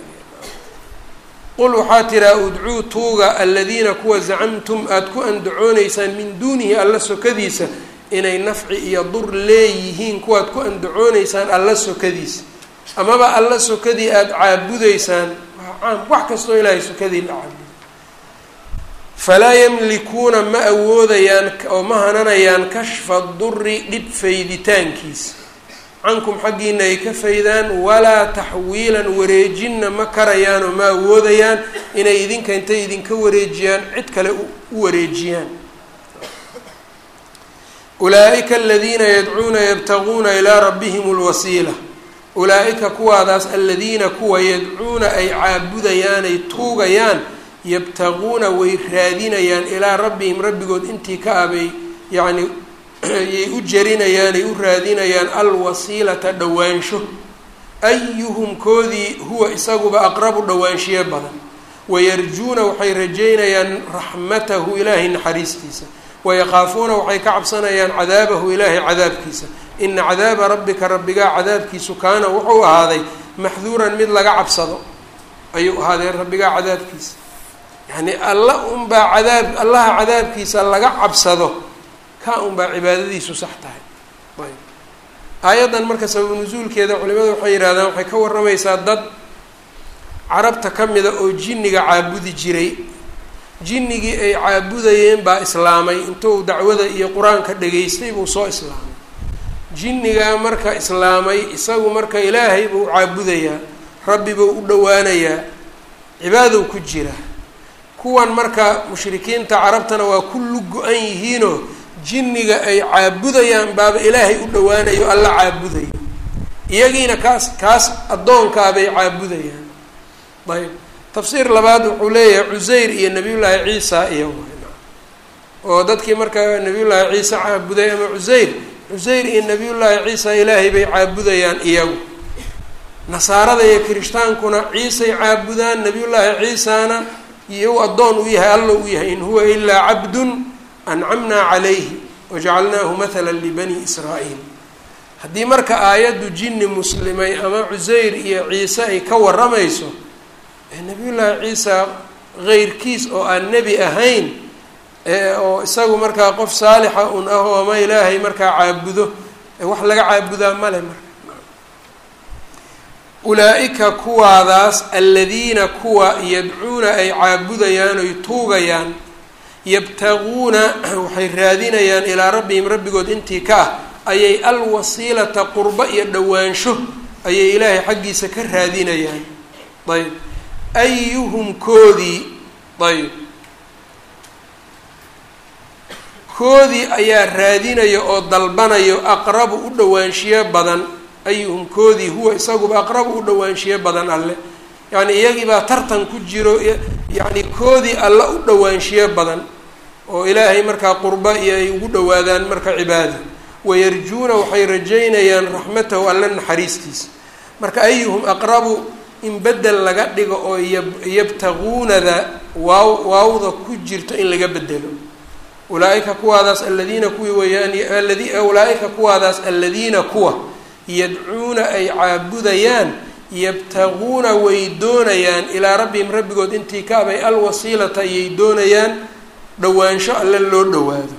qul waxaa tiraa udcuu tuuga aladiina kuwa zacamtum aada ku andacooneysaan min duunihi alla sokadiisa inay nafci iyo dur leeyihiin kuwaad ku andacooneysaan alla sokadiisa amaba alla sokadii aada caabudeysaan waa caam wax kastoo ilaahay sokadii la caabudo falaa yamlikuuna ma awoodayaan oo ma hananayaan kashfa duri dhib fayditaankiisa cankum xaggiina ay ka faydaan walaa taxwiilan wareejinna ma karayaan oo ma awoodayaan inay idinka intay idinka wareejiyaan cid kale u wareejiyaan ulaa-ika aladiina yadcuuna yabtaguuna ilaa rabbihim lwasiila ulaa-ika kuwaadaas aladiina kuwa yadcuuna ay caabudayaan ay tuugayaan yabtaguuna way raadinayaan ilaa rabbihim rabbigood intii ka abay yacni yay u jarinayaan ay u raadinayaan alwasiilata dhowaansho ayuhum koodii huwa isaguba aqrabu dhowaanshiye badan wayarjuuna waxay rajeynayaan raxmatahu ilaahay naxariistiisa wayaqaafuuna waxay ka cabsanayaan cadaabahu ilaahay cadaabkiisa ina cadaaba rabbika rabbigaa cadaabkiisu kaana wuxuu ahaaday maxduuran mid laga cabsado ayuu ahaaday rabbigaa cadaabkiisa yacni alla unbaa cadaab allaha cadaabkiisa laga cabsado ka unbaa cibaadadiisu sax tahay ayb aayaddan marka sababu nusuulkeeda culimadu waxay yidhahdaan waxay ka warramaysaa dad carabta ka mida oo jinniga caabudi jiray jinnigii ay caabudayeen baa islaamay intuu dacwada iyo qur-aanka dhageystay buu soo islaamay jinnigaa marka islaamay isagu marka ilaahay buu caabudayaa rabbi buu u dhowaanayaa cibaadow ku jira kuwan marka mushrikiinta carabtana waa ku lug-go-an yihiinoo jinniga ay caabudayaan baaba ilaahay u dhowaanayo alla caabudayo iyagiina kaas kaas addoonkaabay caabudayaan ayb tafsiir labaad wuxuu leeyahay cuseyr iyo nabiyullaahi ciisa iyo oo dadkii marka nabiyullaahi ciise caabuday ama cuseyr cuseyr iyo nabiyullaahi ciisa ilaahay bay caabudayaan iyagu nasaarada iyo kirishhtaankuna ciisay caabudaan nabiyullaahi ciisana iyo addoon u yahay alla u yahay in huwa ilaa cabdun ancamnaa calayhi wajacalnaahu mathala libani israa'iil haddii marka aayaddu jinni muslimay ama cuseyr iyo ciise ay ka warramayso nabiyullaahi ciisa heyrkiis oo aan nebi ahayn oo isagu markaa qof saalixa un ah oo ama ilaahay markaa caabudo wax laga caabudaa male marka ulaa-ika kuwaadaas aladiina kuwa yadcuuna ay caabudayaan oy tuugayaan yabtaguuna waxay raadinayaan ilaa rabbihim rabbigood intii ka ah ayay alwasiilata qurbo iyo dhowaansho ayay ilaahay xaggiisa ka raadinayaan ayb ayuhum koodii ayb koodii ayaa raadinaya oo dalbanayo aqrabu u dhowaanshiyo badan ayuhum koodii huwa isaguba aqrabu u dhowaanshiyo badan alle yacni iyagiibaa tartan ku jiro yacni koodii alle u dhowaanshiyo badan oo ilaahay markaa qurba iyo ay ugu dhowaadaan marka cibaada wayarjuuna waxay rajaynayaan raxmatahu alle naxariistiisa marka ayuhum aqrabu in bedel laga dhigo oo yabtaguunada waaw waawda ku jirto in laga bedelo ulaaika kuwaadaas aladiina kuwii weeyaan aladi ulaa-ika kuwaadaas aladiina kuwa yadcuuna ay caabudayaan yabtaguuna way doonayaan ilaa rabbihim rabbigood intii kaabay alwasiilata ayay doonayaan dhowaansho alle loo dhowaado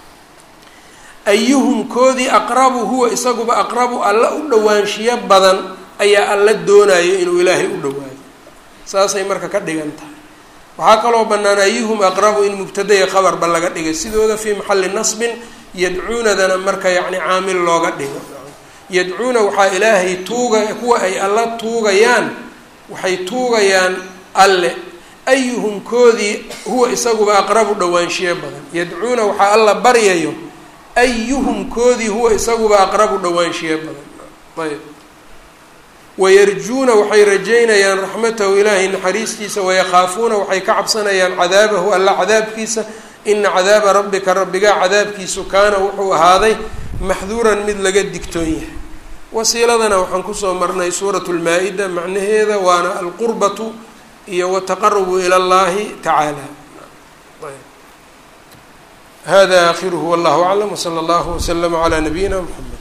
ayuhum koodii aqrabu huwa isaguba aqrabu alle u dhowaanshiyo badan ayaa alla doonayo inuu ilaahay u dhowaado saasay marka ka dhigan tahay waxaa kaloo bannaan ayuhum aqrabu in mubtadaya qabarba laga dhigay sidooda fii maxalli nasbin yadcuunadana marka yacni caamil looga dhigo yadcuuna waxaa ilaahay tuuga kuwa ay alla tuugayaan waxay tuugayaan alle ayuhum koodii huwa isaguba aqrabu dhowaanshiyo badan yadcuuna waxaa alla baryayo ayuhum koodii huwa isaguba aqrabu dhowaanshiyo badan ayb wayarjuuna waxay rajaynayaan raxmatahu ilaahay naxariistiisa wayakaafuuna waxay ka cabsanayaan cadaabahu alla cadaabkiisa ina cadaaba rabbika rabbigaa cadaabkiisu kaana wuxuu ahaaday maxduuran mid laga digtoon yahay wasiiladana waxaan kusoo marnay suuratu lmaa-ida macnaheeda waana alqurbatu iyo wataqarubu ila llahi tacaala hada akhiruhu wallahu aclam wsala allahu waslama calaa nabiyina mxamed